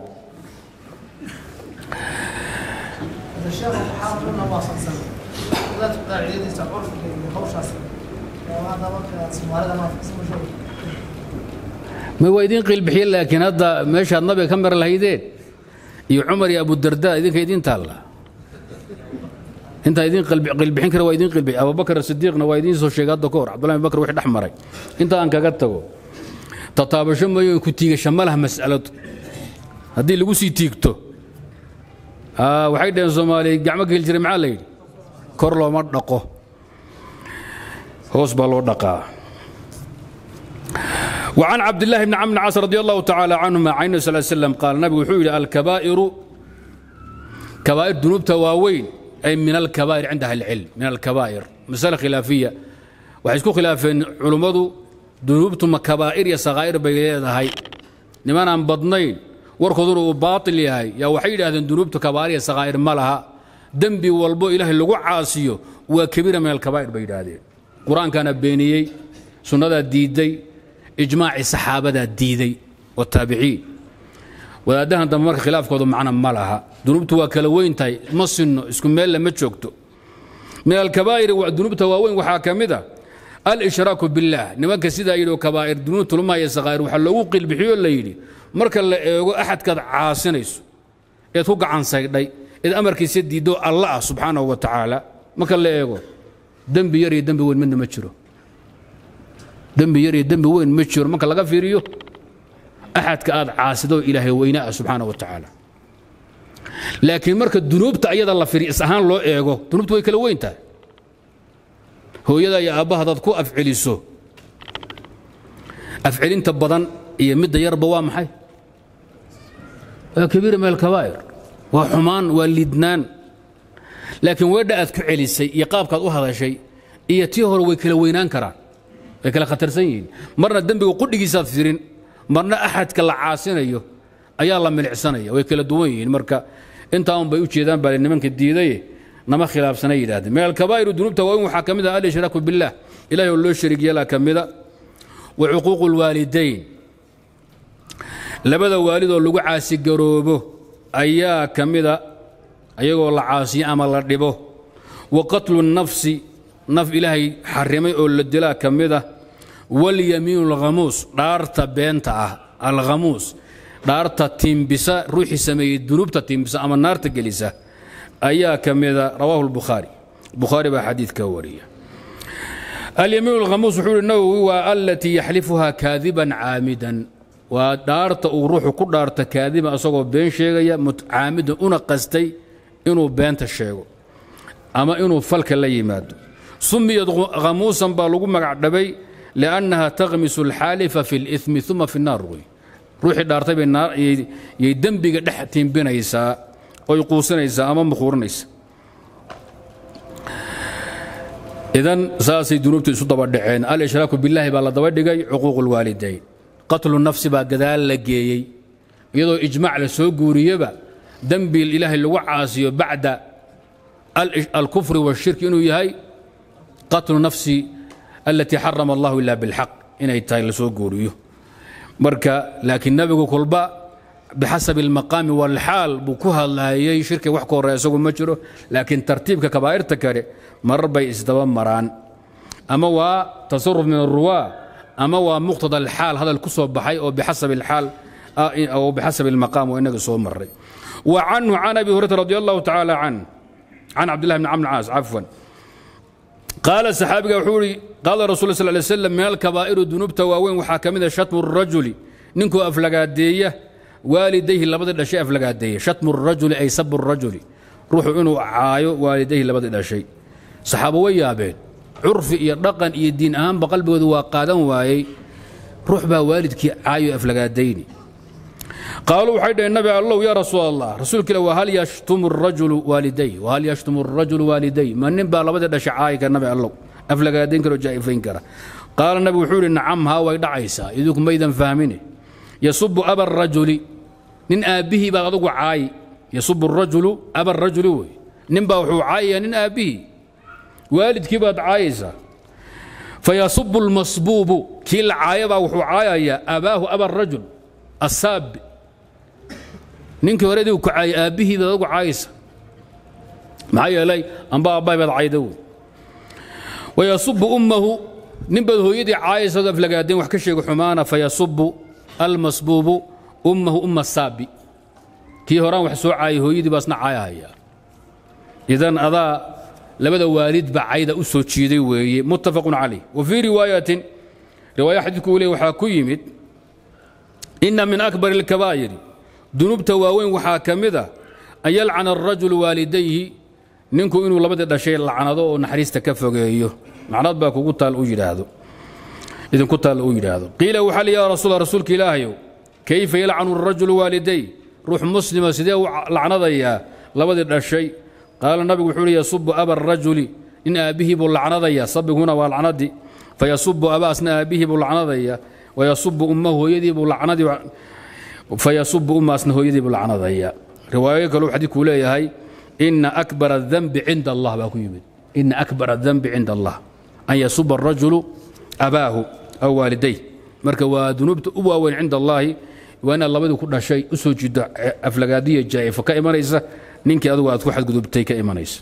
ma waa idiin qiilbixiye laakiin hadda meeshaad nabiga ka mar lahaydeen iyo cumar iyo abudarda idinka idiin taalla intaa idiin qiilbixin kara waa idiin qiilbixi abubakar sidiiqna waa idiin soo sheegay hadda ka hor cabdullahi bakr wixii dhex maray inta aan kaga tago tataabasho mayo ku tiigasho ma laha mas'aladu haddii lagu sii tiigto waxay dhaheen soomaaliya gacmo geli jiray maxaa la yidhi kor looma dhaqo hoos baa loo dhaqaa وعن عبد الله بن عمرو عاص رضي الله تعالى عنهما عن النبي صلى الله عليه وسلم قال النبي وحول الكبائر كبائر ذنوب تواوين أي من الكبائر عندها العلم من الكبائر مسألة خلافية وحيسكو خلافين علماء ذنوب ثم كبائر يا صغائر بيليها هاي نمان عن بدنين warkooduna uu baatil yahay yaa waxay yidhahdeen dunuubta kabaariya sakaa'ir ma laha dembi walbo ilaahay lagu caasiyo waa kabiira min alkabaa'ir bay yidhaahdeen qur-aankaana beeniyey sunnadaa diidday ijmaacii saxaabadaa diiday wataabiciin wadaaddahan dambe marka khilaafkoodu macna ma laha dunuubtu waa kala weyn tahay ma sinno isku meella ma joogto min alkabaa'iri dunuubta waaweyn waxaa ka mid a alshraaku billaah nimanka sidaa yidhi oo kabaa'ir dunuub tulmaya sakaa'ir waxaa loogu qilbixiyoo la yidhi marka la eego axadkaad caasinayso eed ku gacan saydhay eed amarkiisa diiddo alla ah subxaanahu wa tacaala marka la eego dembi yar iyo dembi weyn midna ma jiro dembi yar iyo dembi weyn ma jiro marka laga fiiriyo axadka aad caasido ilaahay weyna ah subxaanahu wa tacaala laakiin marka dunuubta ayada la firi is ahaan loo eego dunuubta way kala weyn tahay hooyada iyo aabbaha hadaad ku afceliso afcelinta badan iyo midda yarba waa maxay waa kabiira min alkabaa'ir waa xumaan waa lidnaan laakiin weedha aad ku celisay iyo qaabkaad u hadashay iyo tii hore way kala weynaan karaan way kala khatarsan yihiin marna dembiga qudhigiisaad firin marna axadka la caasinayo ayaa la milicsanaya way kala duwan yihiin marka intaa un bay u jeedaan baa nimanka diidaye nama khilaafsanay yidhahdeen min alkabaa'iru dunuubta waaweyn waxaa ka mid ah alshraaku billaah ilahay oo loo shariig yeelaa ka mida wa cuquuqu lwaalidayn labada waalidoo lagu caasigaroobo ayaa ka mida ayagoo la caasiyo ama la dhibo wa qatlu nafsi naf ilaahay xarimay oo la dilaa ka mida walyamiinu alkhamuus dhaarta beenta ah alkhamuus dhaarta tiimbisa ruuxii sameeyey dunuubta tiimbisa ama naarta gelisa ayaa ka mida rawaahu lbukhaari bukhaari baa xadiidka wariya alyamiin alkhamuus wuxuu ihi nawowi waa alatii yaxlifuhaa kaadiban caamidan waa dhaarta uu ruuxu ku dhaarta kaadiban asagoo been sheegaya caamidan una qastay inuu beenta sheego ama inuu falka la yimaado sumiyad khamuusan baa lagu magac dhabay liannaha takhmisu alxaalifa fi اlimi uma fi الnaar wey ruuxii dhaartay bay yay dembiga dhex tiimbinaysaa oy quusanaysaa ama mukhuurinaysa idan saasay dunuubtu isu daba dhaceen alshraaku billaahi baa la daba dhigay cuquuq اlwaalidayn qatlu nafsi baa gadaal la geeyey iyadoo ijmac la soo guuriyeba dembi ilaahay lagu caasiyo bacda alkufri wاshirki inuu yahay qatlu nafsi alatii xarama allahu ila bilxaq inay tahay la soo guuriyo marka laakiin nebigu kolba bixasabi almaqaami walxaal buu ku hadlaayey shirki wax ka horreya isagu ma jiro laakiin tartiibka kabaa'irta kale marar bay isdaba maraan ama waa tasaruf min aruwaa ama waa muqtada alxaal hadal ku soo baxay oo bixasabi alxaal oo bixasabi almaqaam oo inaga soo maray wa canhu can abi hurayrata radi allahu tacaala can can cabdillahi bni camr caas cafwan qaala saxaabiga wuxuu ihi qaala rasul sal lay slam min alkabaa'iru dunuubta waaweyn waxaa ka mid a shatmu rajuli ninkuu aflagaadeeya waalidayhi labadii dhashay aflagaadeeye shatmu rajuli ay sabu rajuli ruuxu inuu caayo waalidayhi labadii dhashay saxaabo way yaabeen curfi iyo dhaqan iyo diin ahaanba qalbigoodu waa qaadan waayey ruux baa waalidkii caayo aflagaadayni qaaluu waxay dhaheen nabi allow yaa rasuul allah rasuulka ila wahal yashtumu rajulu waaliday wahal yashtumu rajulu waaliday ma nin baa labadii dhashay caayi kara nabi allow aflagaadayn kara oo jaa'ifayn kara qaala nabigu wuxuu yidhi nacam haa way dhacaysaa idinku maydan fahmine yasubu aba rajuli nin aabbihii baad adugu caayi yasubu rajulu aba rajuli wey nin baa wuxuu caayayaa nin aabbihii waalidkii baad caayaysaa fayasubu lmasbuubu kii la caayabaa wuxuu caayayaa abaahu aba rajul asaabi ninkii hore adigu ku caayay aabbihii baad adugu caayaysa maxaa yeelay amba aabbahay baad cayda wey wayasubu ummahu nin baad hooyadii caayaysaad aflagaadeen wax ka sheega xumaana fayasubu almasbuubu ummahu umma saabi kii horaan wax soo caayay hooyadii baasna caayahaya idan adaa labada waalid baa cayda u soo jiiday weeye muttafaqun calayh wa fii riwaayatin riwaaya xadiidku uu leey waxaa ku yimid inna min akbar alkabaa'iri dunuubta waaweyn waxaa ka mid a an yalcana arajulu waalidayhi ninku inuu labadii dhashay lacnado oo naxariista ka fogeeyo macnad baa kugu taal u yidhaahdo idinku taal uu yidhaahdo qiila waxaa li yaa rasuul rasuulka ilaahayow kayfa yalcanu arajulu waaliday ruux muslima sidee u lacnadayaa labadii dhashay qaala nabigu wuxuu hi yasubu aba arajuli nin aabbihii buu lacnadaya sabiguna waa lacnadii fayasubu abaasna aabbihii buu lacnadaya wayasubu ummahu hooyadii buu lacnadii fayasubu ummaasna hooyadii buu lacnadaya riwaayo kaleu xadiidkuu leeyahay ina akbar adanbi cinda allah baa ku yimid ina akbar adanbi cinda allah an yasuba arajulu abaahu aw waaliday marka waa dunuubta u waaweyn cinda allaahi waa inaad labadii ku dhashay u soo jido aflagaadiya jaa'ifo ka imanaysa ninkii adugu aad ku xadgudubtay ka imanaysa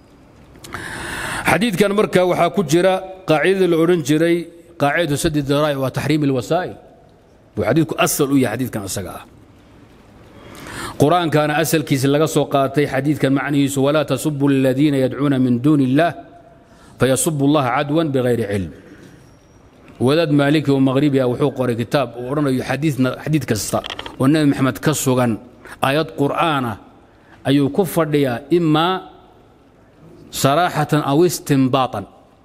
xadiidkan marka waxaa ku jira qaacidadii la odhan jiray qaacidatu sadi daraa'ic waa taxriim alwasaa'il buu xadiidku asal u yahay xadiidkan isaga ah qur-aankaana asalkiisi laga soo qaatay xadiidkan macnihiisu walaa tasubu aladiina yadcuuna min duuni illaah fayasubu allaha cadwan bigayri cilm wadaad maaliki oo maghribi ah wuxuu qoray kitaab uu odhanayo xadiid kasta oo nebi maxamed ka sugan aayad qur'aana ayuu ku fadhiyaa imaa saraaxatan aw istimbaatan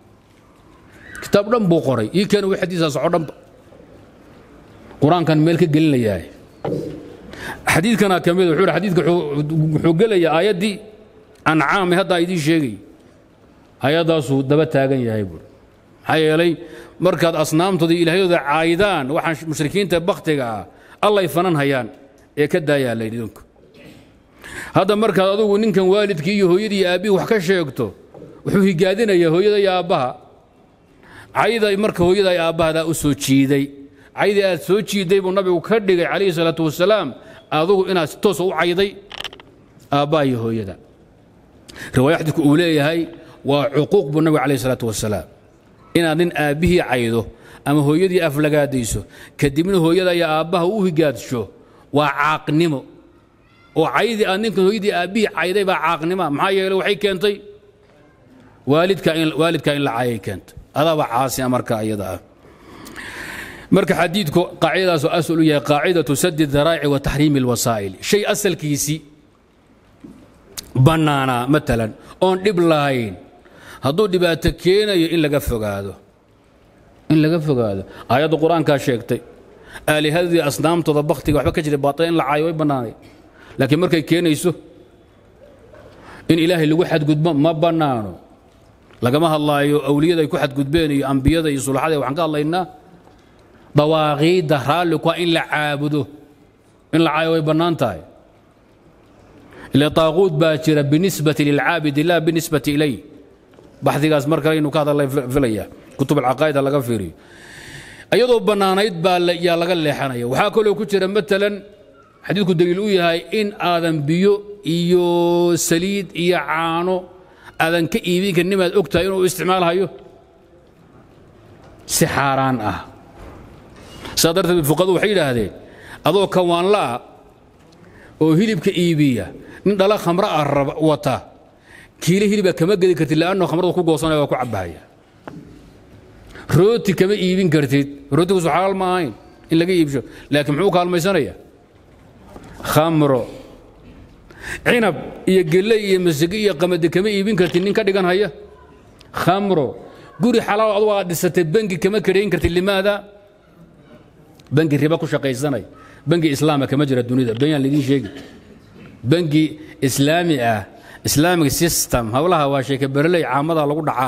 kitaab dhan buu qoray ii keena wi xadiisaas oo dhanba qur-aankan meel ka gelinayaa xadiidkana ka mid wuxuu xadiidka wuxuu gelayaa aayaddii ancaami haddaa idiin sheegay ayaddaasuu daba taagan yahay buuri maxaa yeelay markaad asnaamtooda ilaahyadooda caayidaan waxaan mushrikiinta bakhtiga ah allay fanan hayaan ee ka daayaa laydhi idinku hadda markaad adugu ninkan waalidkii iyo hooyadii iyo aabbihii wax ka sheegto wuxuu higaadinayaa hooyada iyo aabbaha cayda marka hooyada iyo aabbahadaa u soo jiiday caydii aad soo jiiday buu nabigu ka dhigay calayhi salaatu wasalaam adugu inaad si toosa u cayday aabbaha iyo hooyada riwaaya xadiidku uu leeyahay waa cuquuq buu nabigu calayhi salaatu wasalaam inaad nin aabbihii caydo ama hooyadii aflagaadayso kadibna hooyada iyo aabbaha u higaadsho waa caaqnimo oo caydii aad ninkan hooyadii aabbihii cayday baa caaqnima maxaa yeeley waxay keentay waalidka in la caayay keentay adaaba caasima marka iyada ah marka xadiidku qaacidadaasoo asal u yahay qaacidatu sadi daraa'ici wa taxriimi alwasaa'il shay asalkiisii bannaanaa matalan oon dhib lahayn hadduu dhibaato keenayo in laga fogaado in laga fogaado aayadda qur-aankaa sheegtay aalihadii asnaamtooda bakhtiga waxba ka jiray baatila in la caayo way bannaanay laakiin markay keenayso in ilaahay lagu xadgudbo ma bannaano lagama hadlaayo awliyada ay ku xadgudbeen iyo ambiyada iyo sulaxada waxaan ka hadlaynaa dawaaqiidda raalli ku in la caabudo in la caayo way bannaan tahay ila taaquud baa jira binisbati lilcaabidi laa binisbati ilay baxdigaas mar kale inuu ka hadla filaya kutub alcaqaa'ida laga fiiriyo iyadoo bannaanayd baa yaa laga leexanaya waxaa kaloo ku jira matalan xadiidku daliil u yahay in aadan biyo iyo saliid iyo caano aadan ka iibin karin nimaad og tahay inuu isticmaalhayo si xaaraan ah saa darteed fuqadu waxay yidhaahdeen adoo kawaanla'a oo hilibka iibiya nin dhala khamra ah wata kiile hiliba kama gedi kartid leanno khamrada ku goosanaya waa ku cabbahaya rooti kama iibin kartid rootigiisu xalaal ma ahayn in laga iibsho laakiin muxuu kaalmaysanaya khamro cinab iyo gelle iyo masige iyo qamadi kama iibin kartid nin ka dhigan haya khamro guri xalaal adugu aad dhisatay bangi kama kadhayn kartid limaada bangi riba ku shaqaysanay bangi islaama kama jira dunida benyaan laydin sheegi bangi islaami ah islamic system howlaha waa sheeke bereley caamada lagu dhacaa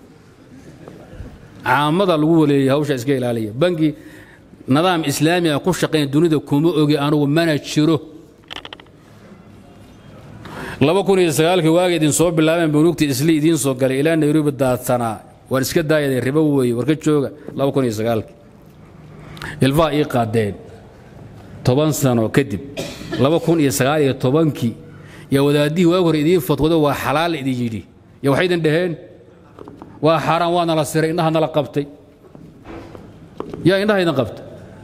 caamada lagu waleeyay hawsha iska ilaaliya bangi nidaam islaami ah ku shaqayn dunida kuma ogi anugu mana jiro laba kun iyo sagaalkii waaga idin soo bilaabeen bunuugta isli idiin soo galay ilaa nairobi daadsanaa waan iska daayadeen ribo weeye warka jooga laba kun iyo sagaalkii ilfaa ii qaadeen toban sano kadib laba kun iyo sagaal iyo tobankii yaa wadaadihii waag hore idiin fatwado waa xalaal idin yidhi ya waxay idin dhaheen waa xaaraan waa nala siray indhaha nala qabtay yaa indhaha idin qabta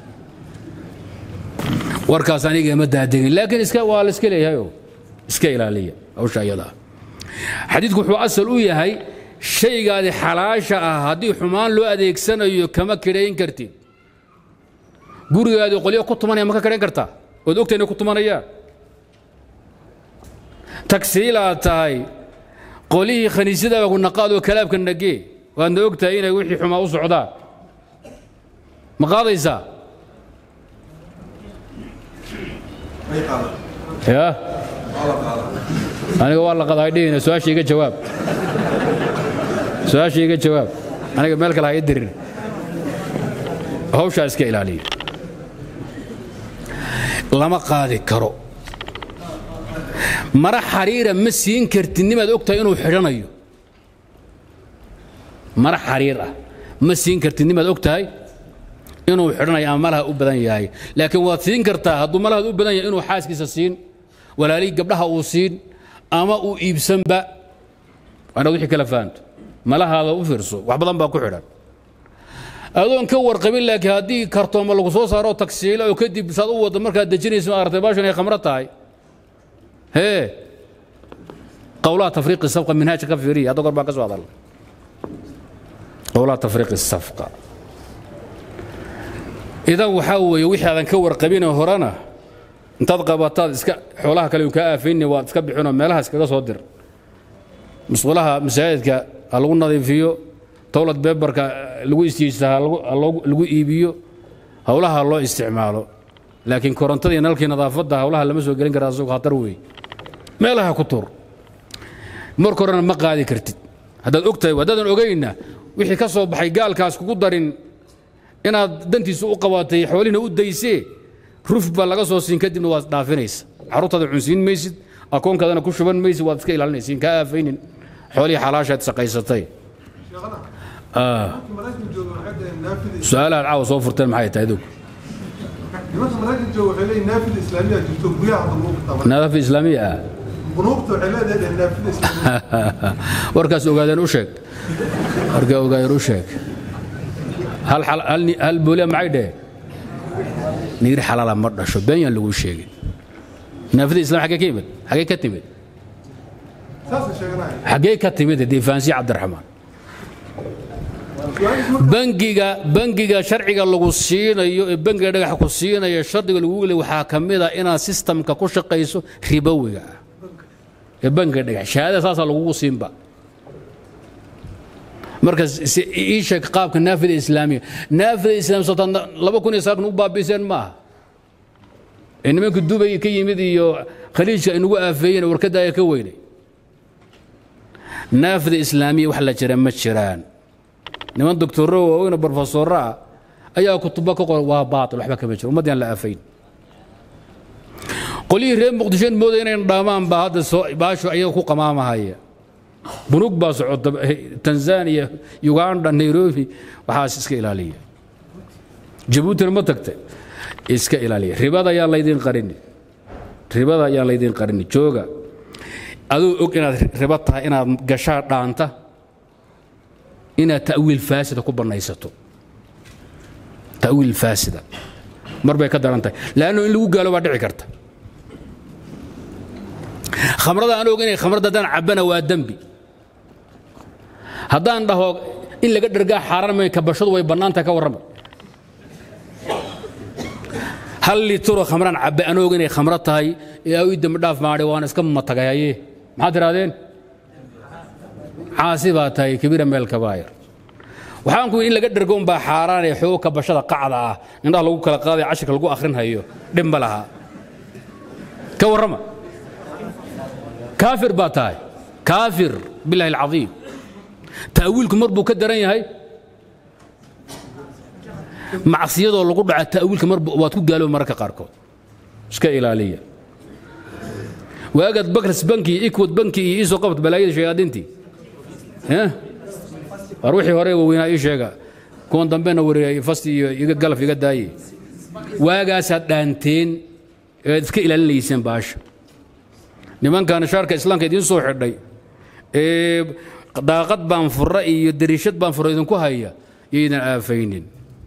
warkaas aniga ma daadegin laakiin iska waa la iska leeyahayo iska ilaaliya hawsha iyada ah xadiidku wuxuu asal u yahay shaygaadi xalaasha ah haddii xumaan loo adeegsanayo kama kidhayn kartid gurigaadi qolyo ku tumanaya ma ka kidhayn kartaa ood ogta inay ku tumanayaan tagsiilaad tahay qolihii khaniisyadaaba ku naqaadoo kalaabka nagee waadna og tahay inay wixii xumaa u socdaan ma qaadaysaa ya aniga waa la qadaa dhihina su-aasha iga jawaab su-aasha iga jawaab aniga meel kale ha ii dirin hawshaa iska ilaaliya lama qaadi karo mara xariira ma siin kartid nimaad og tahay inuu xidhanayo mara xariir ah ma siin kartid nimaad og tahay inuu xidhanayo ama malaha u badan yahay laakiin waad siin kartaa hadduu malahaad u badan yahay inuu xaaskiisa siin walaalihii gabdhaha uu siin ama uu iibsanba waanaad wixii kala fahanto malahaada u fiirso wax badan baa ku xidhan adoon ka warqabin laakiin haddii kartooma lagu soo saaro tagsiilo oo kadib saad u waddo markaad dejinayso ma aragtay baashan ay khamro tahay hee qowlaha tafriiqi safqa minhaajka ka fiiriya hadda goor baan ka soo hadalnay qowlaha tafriiqi safqa idan waxaa weeye wixii aadan ka warqabinee horena intaad qabataad iska xoolaha kale kaa aafayni waad iska bixinoo meelaha iskaga soo dir musqulaha masaajidka ha lagu nadiifiyo towlad beebarka lagu istiijsa ha lagu iibiyo howlaha loo isticmaalo laakiin korontadii nalkii nadaafadda howlaha lama soo gelin kara asagoo khatar weeye meelaha ku tuur marka horena ma qaadi kartid haddaad og tahay haddaadan ogayna wixii ka soo baxay gaalkaas kugu darin inaad dantiisa u qabatay xoolihina u daysee ruf baa laga soo siin kadibna waad dhaafinaysa carruurtaada cunsiin maysid akoonkaadana ku shuban maysid waad iska ilaalinaysiin kaa aafaynin xoolihii xalaashaad shaqaysatay su-aalahaad caawa soo furteen maxay tahay adugu nimanka maraykanka jooga waxay leeyihin naafida islaamiya jirto guryaha hadda lagu qabta nadaafo islaamiya ah bunuugta waxay leedahay naafida islaamiya warkaas ogaadeen u sheeg warkaa ogaadeen u sheeg hal hal hal booliya maxay dheheen niir xalaala ma dhasho been yaan lagu sheegin naafida islam xaggee ka yimid xaggee ka timid saasay sheeganaya xaggee ka timid difaansiya cabdiraxmaan bangiga bangiga sharciga lagu siinayo ee bangiga dhagaxa ku siinaya shardiga lagu le waxaa ka mid a inaad sistamka ku shaqayso ribowiga ah ee bangiga dhagax shahaadada saasaa lagugu siinba marka ii sheeg qaabka naafida islaamiya naafida islaam sotan laba kun iyo sagaal u baabiiseen maaha ee nimanka dubay ka yimid iyo khaliijka ay nagu aafeeyeen warkadda ayaa ka weynay naafida islaamiya wax la jira ma jiraan niman doctoro waaweyn brofesoro ah ayaa kutubo ka qoran waa baatil waxba kama jiro ummaddii aan la aafayn qolyihii reer muqdishoen mooday inayn dhaamaan baa hadda soo baashu ayaga ku qamaamahaya bunug baa socota tanzania uganda nairobi waxaas iska ilaaliya jabuutina ma tagtay iska ilaaliya ribada ayaan laydin qarini ribada ayaan laydin qarini jooga aduu og inaad ribo tahay inaad gashaa dhaanta inaad ta'wiil faasida ku bannaysato ta'wiil faasida mar bay ka daran tahay laanno in lagu gaalo baa dhici karta khamrada aan og inay khamrada haddaan cabbana waa dembi haddaan dhaho in laga dhergaa xaaraan may kabashadu way bannaantahay ka warrama hal litro khamraan cabbe anoog inay khamro tahay ee ii dembi dhaaf maadhay waan iska matagayaye maxaad tirahdeen caasi baa tahay kabiira meel kabaayir waxaan ku in laga dhergo unbaa xaaraan ee xoog kabashada qacda ah indhaha lagu kala qaaday cashirka lagu akhrinhayo dhib ma laha ka warrama kaafir baa tahay kaafir billahi alcadiim ta'wiilku mar buu ka daran yahay macsiyadoo lagu dhaca ta'wiilka mar waad ku gaalooba mararka qaarkood iska ilaaliya waagaad bakrs banki iyo ikwad banki iyo iisoo qabat balaayada shayaadiintii war wixii hore waaweynaa ii sheega kuwan dambena wareeyay fasti iyo iga galaf iga daaye waagaasaad dhaanteen ead iska ilaalinayseen baasha nimankan shaarka islaamka idiin soo xidhay ee daaqad baan fura iyo dariishad baan fura idinku haya yaydan aafaynin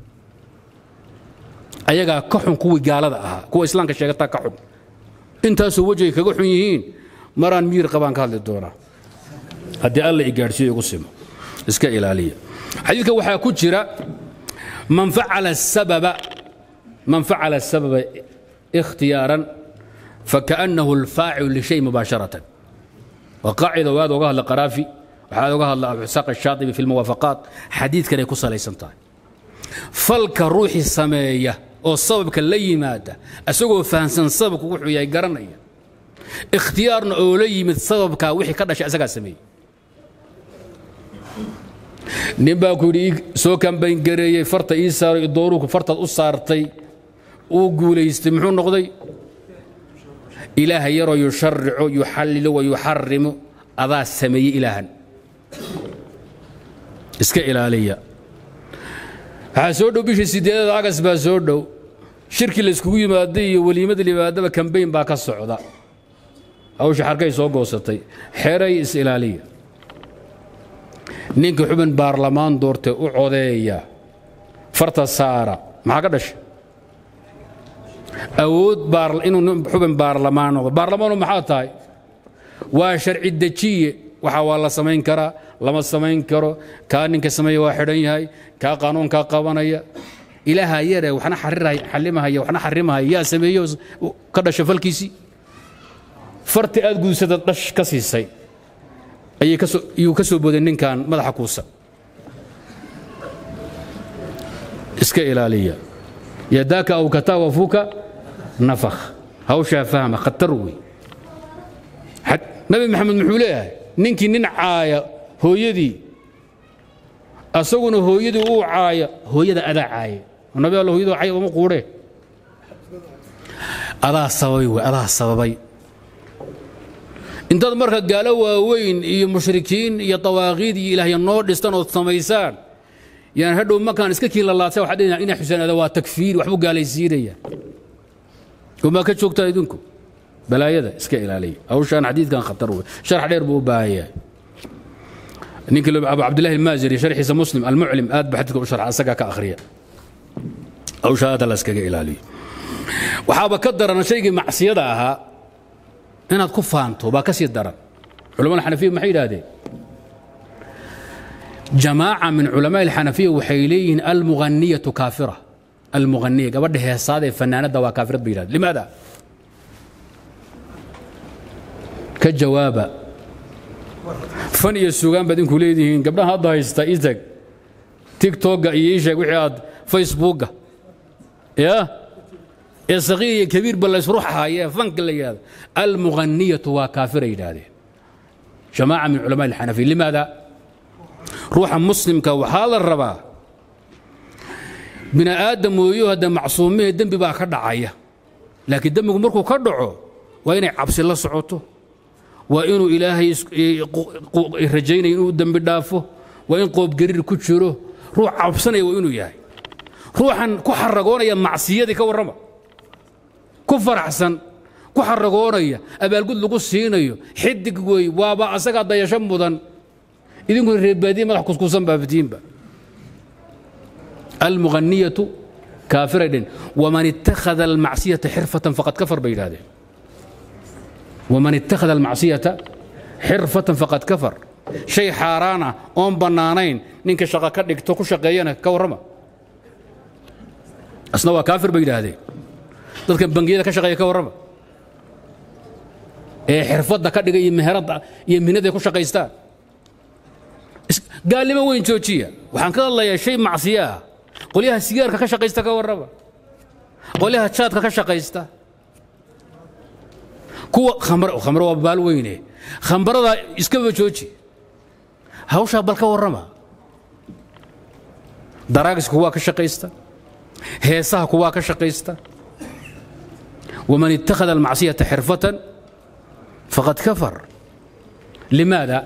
ayagaa ka xun kuwii gaalada ahaa kuwa islaamka sheegataa ka xun intaasoo wejigay kaga xun yihiin maraan miyir qabaan ka hadli doonaa haddii alla i gaadhsiiyo igu simo iska ilaaliya xadiidka waxaa ku jira man facala sababa man facala sababa ikhtiyaaran فكأنه الفاعل لشيء مباشرة وقاعدة وهذا وقال قرافي وهذا وقال أبو إسحاق الشاطبي في الموافقات حديث كان يقص ليس فلك روحي السمية oo sababka la yimaada asagoo fahansan sababku wuxuu yahay garanaya ikhtiyaarna oo la yimid sababka wixii ka dhashay asagaa sameeyey nin baa ku yidhi soo kambayn gareeyey farta ii saaray dooruku fartaad u saartay uu guulaystay muxuu noqday ilaaha yaroo yusharico yuxallilo wa yuxarimu adaa sameeyey ilaahan iska ilaaliya waxaa soo dhow bishii sideedada agas baa soo dhow shirkii layskugu yimaaday iyo weliimada limaadaba kambayn baa ka socda hawsha xarkay soo goosatay xeray is ilaaliya ninka xubin baarlamaan doortee u codeeya farta saara maxaa ka dhashay awood inuu xubin baarlamaan noqdo baarlamaanu maxaa tahay waa sharci dejiye waxa waa la samayn karaa lama samayn karo kaa ninka sameeya waa xidhan yahay kaa qaanuunkaa qabanaya ilaaha yare waxna xarimahaya waxna xarimahaya yaa sameeyo ka dhasha falkiisii farti aad guudsada dhash ka siisay ayuu ka soo booday ninkan madaxa kuusa iska ilaaliya yadaaka aw kataa wafuka nafakh hawshaa fahma khatar wey nabi maxamed muxuu leeyahay ninkii nin caaya hooyadii asaguna hooyadii uu caaya hooyada adaa caaya nabi alla hooyadoo caaya uma quudhee adaa sababay wey adaa sababay intaad marka gaalo waaweyn iyo mushrikiin iyo dawaaqiid iyo ilaahya noo dhistan ood samaysaan yaan hadhow markaan iska kiin lalaadsa waxaad dhehaysaa inaa xuseen ada waa takfiir waxbuu gaalaysiinaya umaa ka joogtaa idinku balaayada iska ilaaliya hawshaan xadiidkan khatar wey sharax dheer buu u baahan yahay ninkii abu cabdillahi almaaziri sharxiisa muslim almuclim aad ba xadiidka u sharxa asagaa ka akhriya hawshaa aad la iskaga ilaaliyo waxaaba ka daran shaygii macsiyada ahaa inaad ku faanto baa ka sii daran culamada xanafiya maxay yidhaahdeen jamaaca min culamaa alxanafiya waxay leeyihiin almuhaniyatu kaafira almughaniya gabadha heesaada ee fanaanadda waa kaafirad bay yidhahdeen limaada ka jawaaba fan iyo sugaan baad inku leedihiin gabdhaha hadda haysta itag tigtogga iyo ii sheeg wixii aad facebookga ya ee saqiir iyo kabiir ba laysruxahayee fanka la yidhahdo almughaniyatu waa kaafira yidhaahdeen jamaaca min culamaa alxanafiya limaada ruuxa muslimka waxaa la rabaa bini aadam mooyo hadda macsuumihee dembi baa ka dhacaya laakiin dembigu markuu ka dhaco waa inay cabsi la socoto waa inuu ilaahay rajaynaya inuu dembi dhaafo waa in qoobgariir ku jiro ruux cabsanaya waa inuu yahay ruuxan ku xaragoonaya macsiyadii ka warrama ku faraxsan ku xaragoonaya abaalgud lagu siinayo xidig wey waaba asagaa dayasho mudan idinkuna reebaadiye madax kuskuusan baaftiinba almughaniyatu kaafiray dhen waman ittakhada almacsiyata xirfatan faqad kafar bay yidhahdeen waman ittakhada almacsiyata xirfatan faqad kafar shay xaaraan ah oon bannaanayn ninka shaqo ka dhigto ku shaqeeyana ka warrama asna waa kaafir bay yidhaahdeen dadka bangiyada ka shaqeeya ka warrama ee xirfadda ka dhiga iyo meheradda iyo mihnada ay ku shaqaystaan gaalnimo weyn joojiya waxaan ka hadlayaa shay macsiyo ah qolyaha sigaarka ka shaqaysta ka warrama qolyaha jaadka ka shaqaysta kuwa khamr waa baal weyne khambarada iskaba jooji hawshaa bal ka warrama daraagiska kuwaa ka shaqaysta heesaha kuwaa ka shaqaysta waman ittakhada almacsiyata xirfatan faqad kafar limaada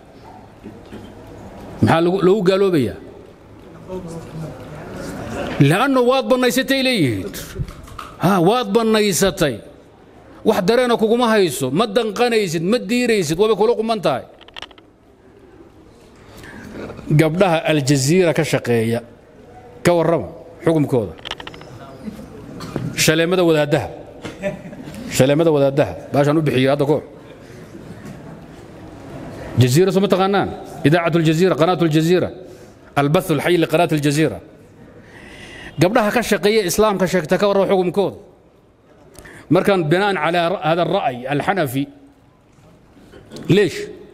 maxaa loogu gaaloobayaa lanno waad bannaysatay leeyihiin waad bannaysatay wax dareena kuguma hayso ma danqanaysid ma diiraysid waabay kula quman tahay gabdhaha aljaziira ka shaqeeya ka warrama xukumkooda shaleemada wadaaddaha shaleemada wadaaddaha baashaan u bixiyo hadda koox jaziira soo ma taqaanaan idaacat aljaziira qanaat aljaziira albath alxay liqanaat aljaziira gabdhaha ka shaqeeya islaamka sheegta ka warrama xukumkooda markaan binaan calaa hada alra'y alxanafi leesh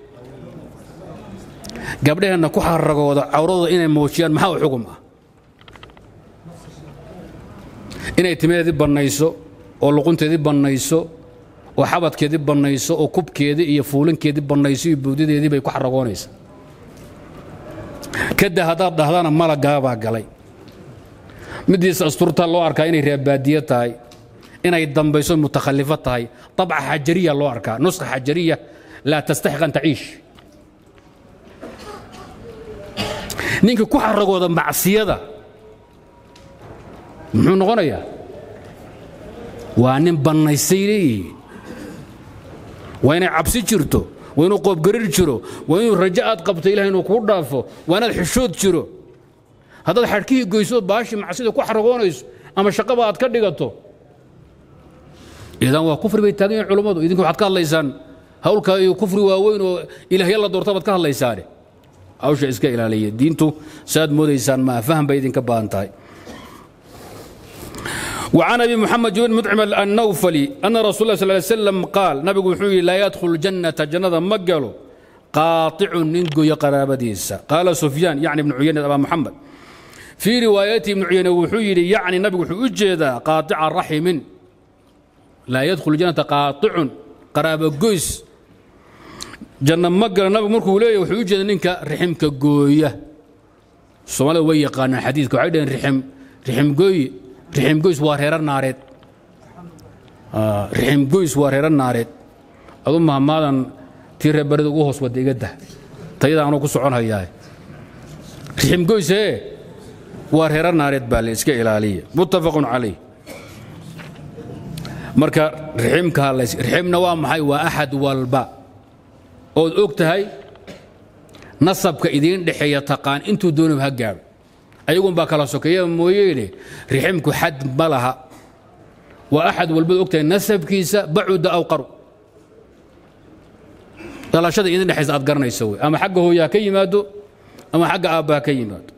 gabdhaheenna ku xaragooda cawradooda inay muujiyaan maxaa u xugum ah inay timadeedii bannayso oo luqunteedii bannayso oo xabadkeedii bannayso oo kubkeedii iyo fuulinkeedii bannayso iyo buudideedii bay ku xaragoonaysaa kada haddaad dhahdana malagaabaa galay midiisa asturtaa loo arkaa inay reebaadiye tahay inay dambayso mutakhallifo tahay abca xajariya loo arkaa nuska xajariya laa tastaxiq an taciish ninkii ku xaragooda macsiyada muxuu noqonayaa waa nin bannaysay leeyihiin waa inay cabsi jirto waa inuu qoobgarir jiro waa inuu rajo aad qabto ilahay inuu kuu dhaafo waa inaad xishood jiro haddaad xadhkihii goyso baashii macsida ku xaragoonayso ama shaqaba aad ka dhigato idan waa kufri bay taagan yihin culummadu idinka waxaad ka hadlaysaan hawlka iyo kufri waaweyn oo ilaahya la doorta baad ka hadlaysaane hawsha iska ilaaliya diintu saaad moodaysaan maa faham bay idinka baahan tahay وعن أبي محمد بن مطعم النوفلي أن رسول الله صلى الله عليه وسلم قال نبي وحوي لا يدخل الجنة جنة مقلو قاطع ننقو يقراب ديسا قال سفيان يعني ابن عيينة أبا محمد في روايته ابن عيينة وحوي يعني نبي وحوي جيدا قاطع الرحم لا يدخل الجنة قاطع قراب قيس جنة مقل نبي مركو ليه وحوي جيدا ننك رحمك قوية الصومالي ويقانا حديثك وعيدا رحم رحم قوي rixim goys waa reerar naareed rixim goys waa reerar naareed adu mahmaadan tii reebarida ugu hoos wadda iga dah tayada anuu ku socon hayaa rixim goysee waa reerar naareed baa la iska ilaaliya muttafaqun calayh marka riximka riximna waa maxay waa axad walba ood og tahay nasabka idiin dhexeeya taqaan intuu doonaba ha gaadho ayagun baa kala sokeeya mooyeene riximku xad ma laha waa axad walbaad ogtahay nasabkiisa bacuda aw qaru dhalashada idin dhexaysa aad garanaysa wey ama xagga hooyaa ka yimaado ama xagga aabbaha ka yimaado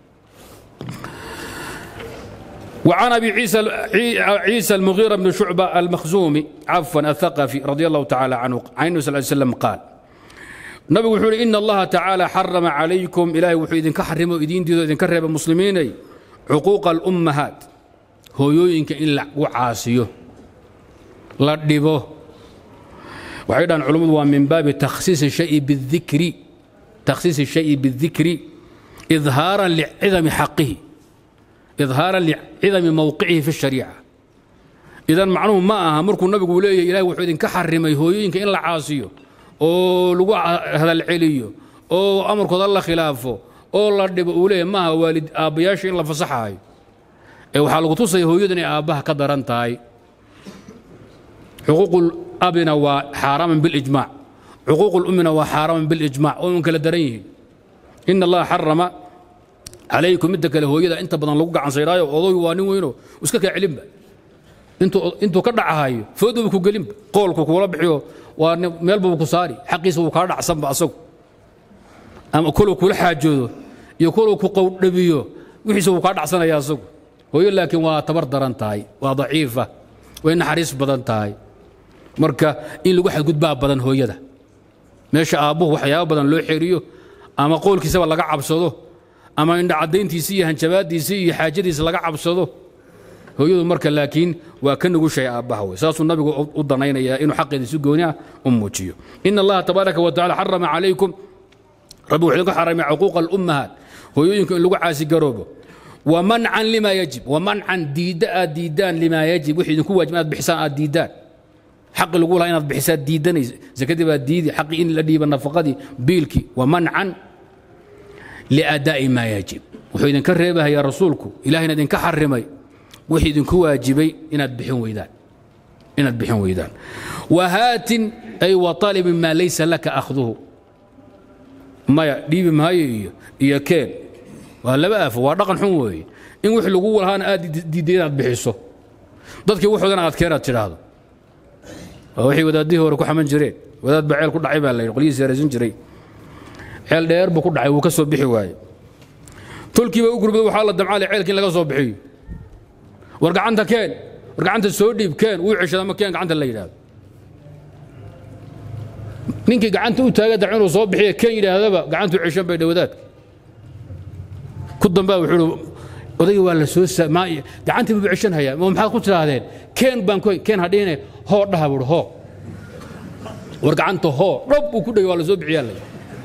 وعن ابي عيسى عيسى المغيرة بن شعبة المخزومي عفوا الثقفي رضي الله تعالى عنه عن النبي صلى الله عليه وسلم قال nabigu wuxuu uhi ina allaha tacaala xarama calaykum ilaahay wuxuu idinka xarimo idiintiido idinka reeba muslimiinay cuquuqa alummahaat hooyooyinka in lagu caasiyo la dhibo waxay dhahaan culummadu waa min baabi takhsiisi shayi bidikri takhsiisi shayi bidikri idhaaran licidami xaqihi idhaaran licidami mowqicihi fi shariica idan macnuhu ma aha markuu nabigu leeyahay ilahay wuxuu idinka xarimay hooyooyinka in la caasiyo oo lagu hadal celiyo oo amarkooda la khilaafo oo la dhibo uu leeyahy maaha waalid aabbayaasha in la fasaxaayo ee waxaa lagu tusaya hooyadu inay aabbaha ka daran tahay xuquuqul abina waa xaaraaman bilijmaac xuquuqul ummina waa xaaraaman bilijmaac oo un kala daran yihiin ina allaha xarama calaykum midda kale hooyada inta badan lagu gacansaydhaayo odoy waa nin weyno iska kaa celinba intuu ka dhacahayo fooduba ku gelinba qoolku kuula bixiyo waa meelbaba ku saari xaqiisa wuu kaa dhacsanba asagu ama koluu kula xaajoodo iyo koluu ku qowdhabiyo wixiisa wuu kaa dhacsanaya asagu hooyo laakiin waa tabar daran tahay waa daciifa way naxariis badan tahay marka in lagu xadgudbaa badan hooyada meesha aabbuhu waxyaabo badan loo xeeriyo ama qowlkiisaba laga cabsado ama indhacadayntiisi iyo hanjabaadiisi iyo xaajadiisa laga cabsado hooyadu marka laakiin waa ka nugushay aabbaha wey saasuu nabigu u danaynayaa inuu xaqeeda si gooni ah u muujiyo ina allaha tabaaraka wa tacala xarama calaykum rabbi wuxuu idinku xaramay cuquuqa alummahaat hooyooyinka in lagu caasigaroobo wamancan lima yajib wamancan diidda aad diiddaan limaa yajib wixii idinku waajib inaad bixisaan aad diiddaan xaqi lagu lahaa inaad bixisaad diiddanaysa sakadii baad diidi xaqi in la dhiiba nafaqadii biilkii wamancan liadaa'i maa yajib wuxuu idinka reebahayaa rasuulku ilahina idinka xarimay wixii idinku waajibay inaad bixin weydaan inaad bixin weydaan wahaatin ay waطalibin maa laysa laka akhduhu maya dhiibi maayo iyo iyo keen waa laba aafo waa dhaqan xun weeye in wix lagu lahaana aad diidday inaad bixiso dadkii wuxoodana aad keenaad tidhaahdo waa wixii wadaadihii hore ku xaman jireen wadaad baa ceel ku dhacay baa la yidhi qolyihiis yaraysan jiray ceel dheer buu ku dhacay wuu ka soo bixi waaye tolkiiba u gurbada waxaa la damcaalay ceelkii in laga soo bixiyo war gacanta keen war gacanta soo dhiib keen wuu ceshada ma keen gacanta la yidhaahdo ninkii gacanta u taaga dac inuu soo bixiya keen yidhaahdaba gacantu ceshan bay dhawadaadka ku dambaa wuxuu odayga waa la soo gacantii buu ceshan hayaa ma maxaad ku tidhaahdeen keen baan keen hadhihine hoo dhaha buuri hoo war gacanta hoo dhob uu ku dhegay waa la soo bixiyaa la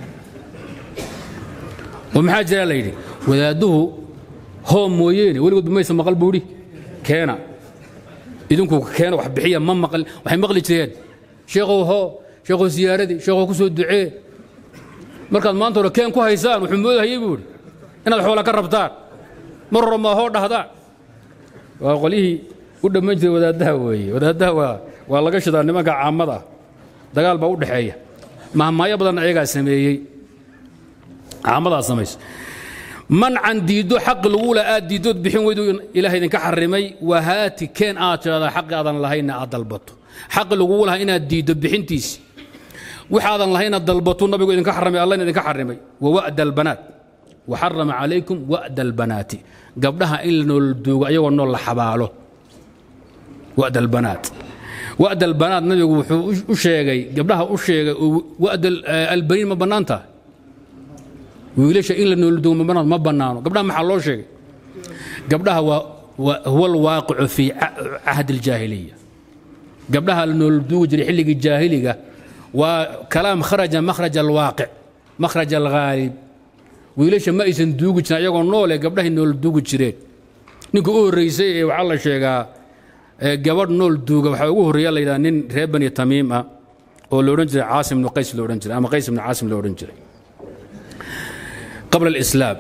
oo maxaa jiraa la yidhi wadaadduhu hoo mooyeene weligood maysa maqal buudhi keena idinku keena wax bixiya ma maqal waxay maqli jireen sheekhow hoo sheekhow siyaaradii sheekhow ku soo ducee markaad maanta hore keen ku haysaan wuxuu moodahayey buuhi inaad xoola ka rabtaan mar hore maa hoo dhahdaan waa qolyihii u dhamman jiray wadaaddaha weeye wadaaddaha waa waa laga shidaa nimanka caamada ah dagaal baa u dhexeeya mahmaayo badan ayagaa sameeyey caamadaa samaysa mancan diiddo xaqi lagula aad diiddood bixin weydu ilaah idinka xarimay wahaati keen aad tidhahdaa xaqi aadan lahaynna aad dalbato xaqi lagugu lahaa inaad diiddo bixintiisi waxaadan lahayna dalbato nabigu idinka xarimay allahna idinka xarimay wa wa'da albanaat waxarama calaykum wa'da albanaati gabdhaha in la nool duugo ayagoo nool la xabaalo wa'da albanaat wa'da albanaat nabigu wuxuu u sheegay gabdhaha u sheegay wa'da albaniin ma bannaan tahay wiilasha in la nool duugo ma bannaan ma bannaano gabdhaha maxaa loo sheegay gabdhaha waa huwa alwaaqicu fii cahdi aljaahiliya gabdhaha la nool duugi jiray xilligii jaahiliga waa kalaam kharaja makhraj alwaaqic makhraj alghaalib wiilasha ma aysan duugi jirin ayagoo noole gabdhahay nool duugi jireen ninka u horreysay ee waxaa la sheegaa gabadh nool duuga waxaa ugu horreeya la yidhaha nin reer bani tamiim ah oo la odhan jiray caasim ibnu qays la odhan jiray ama qays ibnu caasim la odhan jiray qabla alislaam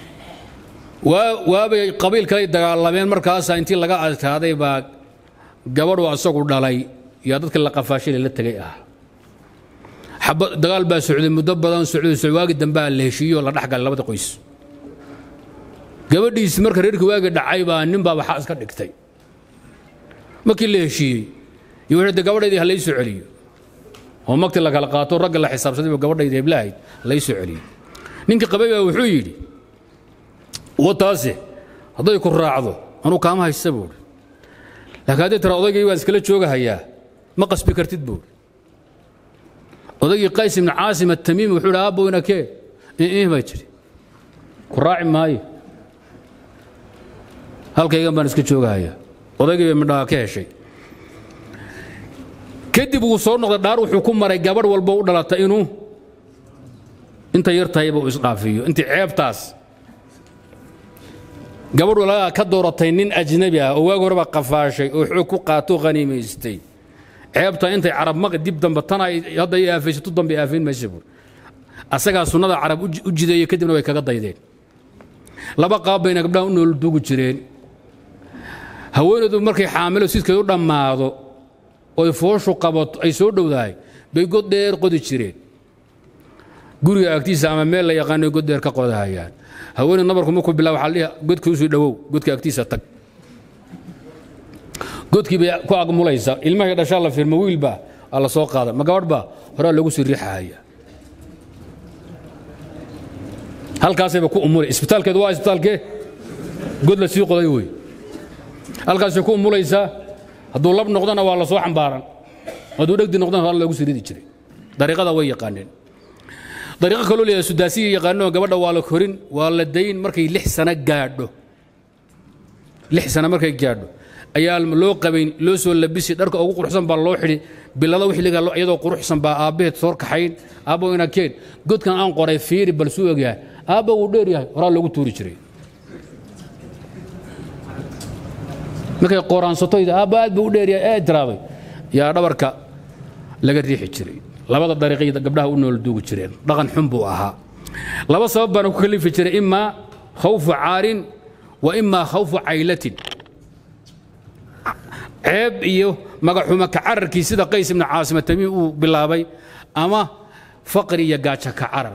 waabay qabiil kaley dagaalameen markaasaa intii laga adkaaday baa gabadhu asagu dhalay yaa dadka la qafaashile la tegay ah dagaal baa socday muddo badan socday waagi dambaa la heshiiyo la dhexgalay labada qoys gabadhiisi marka reerkii waagi dhacay baa nin baa waxaa iska dhigtay markii la heshiiyey iyo wuxuu de gabadhaydii ha laysoo celiyo oo magti la kala qaato ragga la xisaabsaday gabadhaydii heblahayd laysoo celiyo ninkii qabay baa wuxuu yidhi wataase hadday ku raacdo anuu kaama haysta buuri laakiin hadday tira odaygii baan iskala joogahayaa ma qasbi kartid buuri odaygii qays ibnu caasim atamiimi wuxuu idhi aabbo inakee ih bay tidhi ku raaci maayo halkaygan baan iska joogahayaa odaygii bay midhaha ka heshay kadib wuu soo noqday dhaar wuxuu ku maray gabadh walbo u dhalata inuu inta yar tahayba uu isdhaafiyo intii ceebtaas gabadh walagaa ka dooratay nin ajnabi ah oo waagi horeba qafaashay oo xoog ku qaato khaniimaystay ceebta intay carab maqi dib dambe tana hadda ay aafaysato dambe aafayn maysa buur asagaa sunnada carab u jideeyey kadibna way kaga daydeen laba qaab bayna gabdhaha u nool duugi jireen haweenaydu markay xaamilo sidkeed u dhammaado oy fooshu qabato ay soo dhowdahay bay god dheer qodi jireen guriga agtiisa ama meel la yaqaano god dheer ka qodahayaan haweeney nabarku markuu bilaa waxaa dhihi godkiisuu dhowow godka agtiisa tag godkii bay ku agmulaysa ilmahay dhashaa la firma wiilbaa aa la soo qaada ma gabadh baa horaa lagu sii riixahaya halkaasayba ku umulay isbitaalkeedu waa isbitaalkee god la sii qoday wey halkaasay ku umulaysaa hadduu lab noqdana waa la soo xambaaran hadduu dhegdi noqdana waa loogu siridi jiray dariiqada way yaqaaneen dariiqo kaloo leeyahay sudaasiya yaqaano gabadha waa la korin waa la dayn markay lix sano gaadho lix sano markay gaadho ayaa loo qabayn loo soo labisi dharka ugu quruxsan baa loo xidhi bilada wixliga iyadoo quruxsan baa aabbaheed soor kaxayn aabbo ina keen godkan aan qoray fiiri bal suu ogyahay aabba wuu dheer yahay horaa loogu tuuri jiray markay qoraansato aabba aad buu u dheer yahay ee tiraabay yaa dhabarka laga riixi jiray labada dariiqay gabdhaha u nool duugi jireen dhaqan xun buu ahaa laba sabab baana ku kalifi jiray imaa khawfu caarin wa imaa khawfu caylatin ceeb iyo magaxuma ka cararkii sida qays ibnu caasima tamiim uu bilaabay ama faqri iyo gaaja ka carar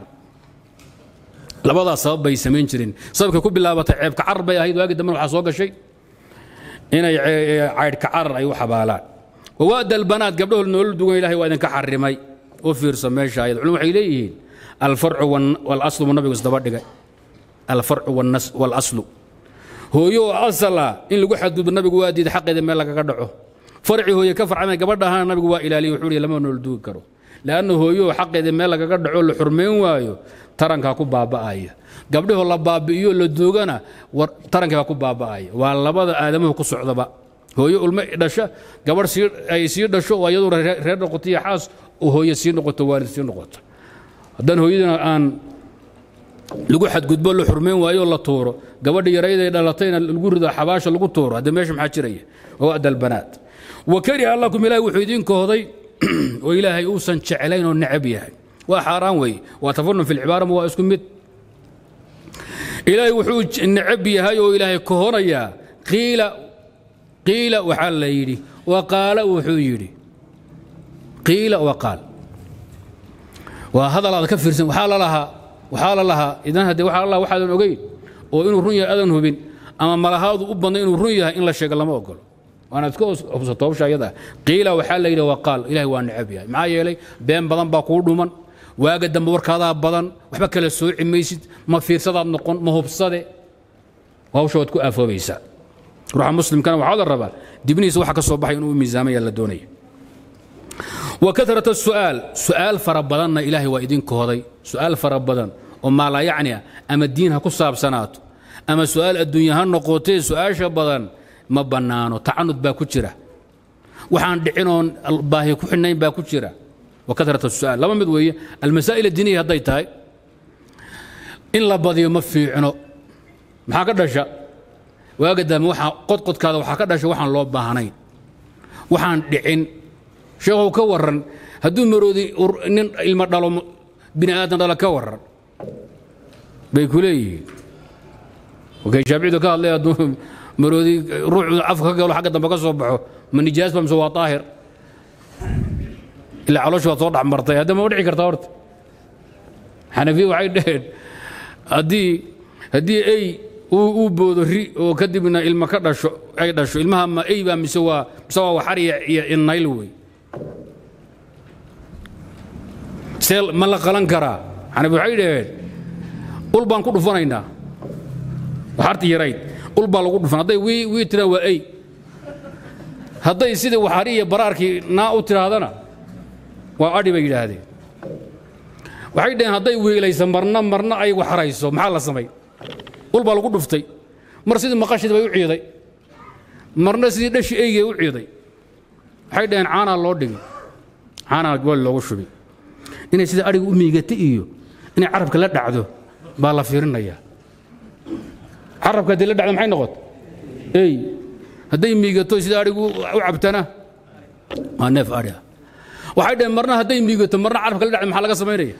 labadaas sabab bay samayn jireen sababkay ku bilaabatay ceeb ka carar bay ahayd waagi dambena waxaa soo gashay inay caydh ka carar ay u xabaalaan wawaada albanaat gabdhahood nolol dugan ilahay waa idinka xarimay u fiirsa meesha ayad culum waxay leeyihiin alfarcu walaslu buu nabigu isdaba dhigay alfarcu walaslu hooyo oo asal ah in lagu xadgudbo nabigu waa diiday xaqeeda meel lagaga dhaco farci hooye ka farcamay gabadha ahana nabigu waa ilaaliye wuxuu ihi lama nolol dugi karo leanna hooyo xaqeeda meel lagaga dhaco la xurmayn waayo tarankaa ku baaba'aya gabdhahoo la baabi'iyo la duugana tarankaa ku baaba'aya waa labada aadamuhu ku socdaba hooyo ulmo dhasha gabadh ay sii dhasho oo iyaduna reer noqoto iyo xaas oo hooye sii noqoto waalid sii noqoto haddaan hooyadina aan lagu xadgudbo la xurmayn waayo la tuuro gabadha yarayday dhalatayna lagu rido xabaasha lagu tuuro hadda meesha maxaa jiraya wada albanaat wa kariha lakum ilaahay wuxuu idiin kohday oo ilaahay uusan jeclayn oo necab yahay waa xaaraan weeye waa tafanun fi lcibaara ma waa isku mid ilaahay wuxuu necab yahay oo ilaahay kohonayaa qiila qiila waxaa la yidhi wa qaala wuxuu yidhi qiila wa qaal waa hadal aad ka fiirsan waxaa la lahaa waxaa la lahaa idan haddee waxaa la lahaa waxaadan ogeyn oo inuu run yahay adan hubin ama malahaadu u badnay inuu run yahay in la sheego lama ogolo waanaad iska hubsato hawsha ayada qiila waxaa la yidhi waa qaal ilahay waa necab yahay maxaa yeelay been badan baa kuu dhuman waaga dambe warkaadaa badan waxba kala sooci maysid ma fiirsadaad noqon ma hubsade hawsha waad ku aafoobaysaa ruuxa muslimkana waxaa la rabaa dibnihiisa waxa ka soo baxay inuu miisaamaya la doonaya وكثرة السؤال سؤال فربضنا إلهي وإذن كهضي سؤال فربضن وما لا يعني أما الدين هكو صاب سنات أما سؤال الدنيا هنقوتي سؤال شبضن ما بنانو تعنت باكو جرة وحان دعينون الباهي كحنين باكو جرة وكثرة السؤال لما مدوية المسائل الدينية هديتاي إن لبضي ما في عنو maxaa ka dhasha waaga dambe waxaa qodqodkaada waxaa ka dhasha waxaan loo baahnayn waxaan dhicin sheekhow ka warran hadduu maroodi nin ilmo dhalo bini aadan dhalo ka warran bay ku leeyihiin wakay shaaficidu ka hadlay hadduu maroodi ruuxu afka ka galo xagga dambe ka soo baxo ma nijaas ba mise waa daahir ilaa caloosha waad soo dhex martay hadda ma u dhici kartaa horta xanafiya waxay dhaheen haddii haddii ey uu boodo ri oo kadibna ilma ka dhasho ay dhasho ilmaha ma ey baa mise waa mise waa waxar iyo innayl wey see ma la qalan karaa xanafi waxay dhaheen ul baan ku dhufanaynaa waxarti yarayd ul baa lagu dhufan hadday wii wii tiraan waa ey hadday sidii waxari iyo baraarkii naa u tiraahdana waa adhi bay yidhaahdeen waxay dhaheen hadday wiilayso marna marna ay waxarayso maxaa la samay ul baa lagu dhuftay mar sidii maqashid bay u ciiday marna sidii dhashi eygay u ciiday waxay dhaheen caanaa loo dhigi caanaa gool loogu shubi inay sida adhiga u miigata iyo inay carabka la dhacdo baa la fiirinayaa carabka haddii la dhacdo maxay noqot ey hadday miigato sida adhigu u cabtana waa neef adhi ah waxay dhaheen marna hadday miigato marna carabka la dhacdo maxaa laga samaynaya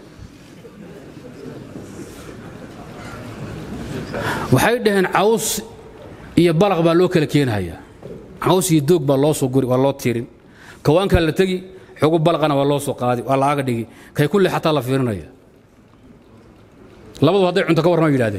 waxay dhaheen caws iyo balaq baa loo kala keenhayaa caws iyo doog baa loo soo guri waa loo tiirin kawaankaa la tegi xogu balaqana waa loo soo qaadi waa laaga dhigi kay kulle xataa la fiirinaya labadu hadday cunto ka warrama yidhahdeen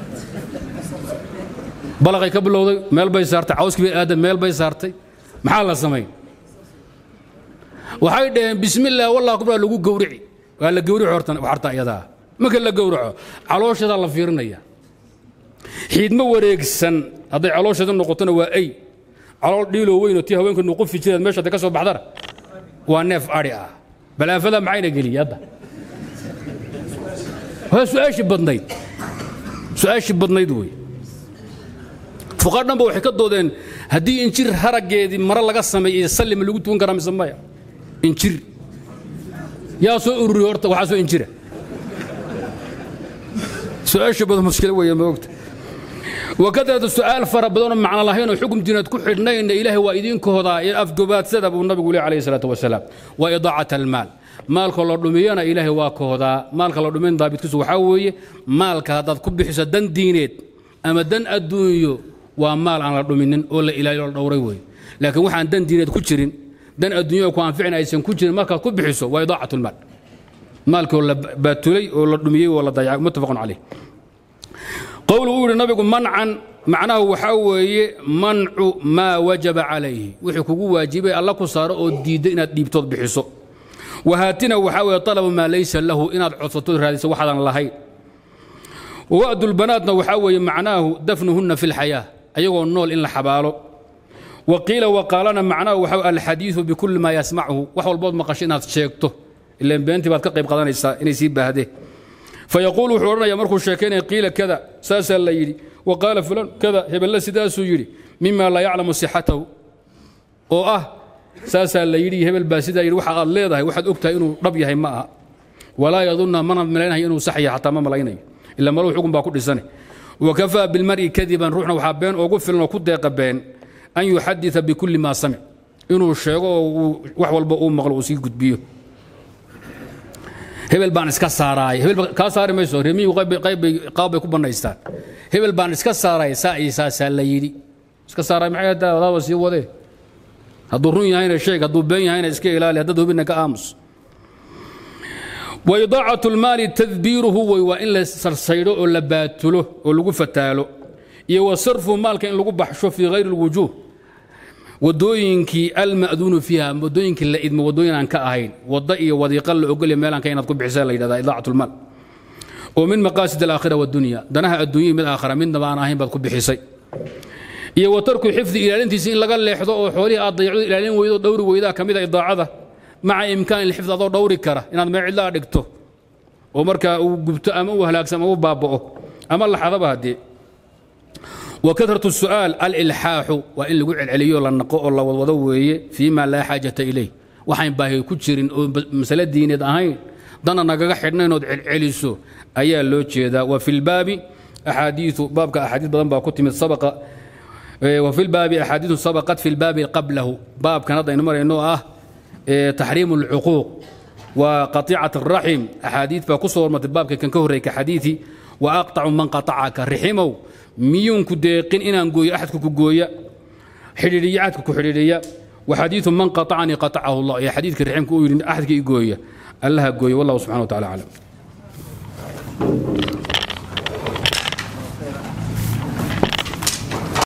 balaqay ka bilowday meel bay saartay cawskii bay aadan meel bay saartay maxaa la samayn waxay dhaheen bismillaah wallah kubraa lagu gowrici waa la gowrici horta waxarta iyadaa marka la gowraco calooshadaa la fiirinaya xiidmo wareegsan hadday caloosheeda noqotona waa ey calool dhiiloo weyn oo tii haweenka nuqufi jireed meesha ka soo baxdana waa neef adhi ah balaafada maxayna geliyey hadda waa su-aashii badnayd su-aashii badnayd wey fuqaar dhanba waxay ka doodeen haddii injir haraggeedii mare laga sameeyey sallima lagu tukan karaa mise maya injir yaa soo ururiy horta waxaa soo injira su-aasha badan mushkilo weeye ma ogta wakadratu su-aal fara badanoo macno lahayn oo xukum diineed ku xidhnayna ilaahay waa idinkoodaa ee afgobaadsada buu nabigu leh calayhi salaatu wasalaam waa idaacat almaal maalka la dhumiyana ilaahay waa koodaa maalka la dhumin daabitkiisu waxaa weeye maalka haddaad ku bixiso dan diineed ama dan adduunyo waa maal aan la dhuminin oo la ilaaliyo la dhowray weeye laakiin waxaan dan diineed ku jirin dan adduunya ku anficin aysan ku jirin markaad ku bixiso waa idaacat lmaal maalkoo la baatulay oo la dhumiyey oo la dayacay muttafaqun caleyh qowlu uu yidhi nabigu mancan macnahu waxaa weeye mancu maa wajaba calayhi wixii kugu waajibay alla ku saaro oo diidda inaad dhiibtood bixiso wahaatina waxaa weeye talabu maa laysa lahu inaad codsatood raadiso waxaadan lahayn wa'dulbanaatna waxaa weeye macnaahu dafnuhunna fi lxayaa ayagoo nool in la xabaalo wa qiila waqaalana macnaahu waxaa alxadiidu bikulli maa yasmachu wax walbood maqasho inaad sheegto ilaan beentii baad ka qayb qadanaysaa inay sii baahdeen fayaquul wuxuu odhanaya markuu sheekaynaya qiila kada saasaa la yidhi wa qaala fulan kada hebelle sidaasuu yidhi mima laa yaclamu sixatahu oo ah saasaa la yidhi hebel baa sidaa yidhi waxa aad leedahay waxaad og tahay inuu dhab yahay ma aha walaa yadunna mana malaynayo inuu sax yahay xataa ma malaynayo ila maluu xukun baa ku dhisane wakafaa bilmar'i kadiban ruuxna waxaa been ugu filan oo ku deeqa been an yuxadita bikulli maa samic inuu sheego oo wax walba uu maqlo uu sii gudbiyo hebel baan iska saaraay hebel kaa saari mayso remiyu qaab bay ku bannaystaan hebel baan iska saaraay saa iyo saasaa la yidhi iska saaraay maxay haddaa wadaaba sii wadee hadduu run yahayna sheeg hadduu been yahayna iska ilaali haddaad hubinna ka aamus wa idaacatu lmaali tadbiiruhu way waa in la sarsaydho oo la baatulo oo lagu fataalo iyo wa sarfu maalka in lagu baxsho fii hayri lwujuuh wadooyinkii alma'duunu fiiha wadooyinkii la idmo wadooyin aan ka ahayn wadda iyo wadiiqa la ogolya meelaan ka inaad ku bixisa la yidhahdaa idaacat lmaal oo min maqaasid alaakhira wadunya danaha adduunya mid aakhira midnaba aan ahayn baad ku bixisay iyo wa tarku xifdi ilaalintiisa in laga leexdo oo xoolihii aad dayacdo ilaalin weydo dhowri weydaa ka mid a idaacada maca imkaani lxifd adoo dhowri kara inaad meel cidlaa dhigto oo markaa uu gubto ama uu halaagsam ama u baaba'o ama laxadaba haddee وكثرة السؤال الإلحاح وإن لقوا عليو لنقو الله وضوي فيما لا حاجة إليه وحين باهي كتشرين مسألة دينية أهين دانا نقا حدنا نود عليسو أيا لو جيدا وفي الباب أحاديث باب أحاديث بدن با كتمت سبق وفي الباب أحاديث سبقت في الباب قبله باب كان هذا نمر إنه آه تحريم العقوق وقطيعة الرحم أحاديث فكسور مت الباب كان كهري كحديثي وأقطع من قطعك رحمه miyuunku deeqin inaan gooyo axadka ku gooya xidhiidhiya axadka ku xidhiidhiya waxadiidu man qaطacanii qaطacahu allah iyo xadiidka raximka uu yidhi axadka i gooya allaha gooya wallahu subxana wa tacala aclam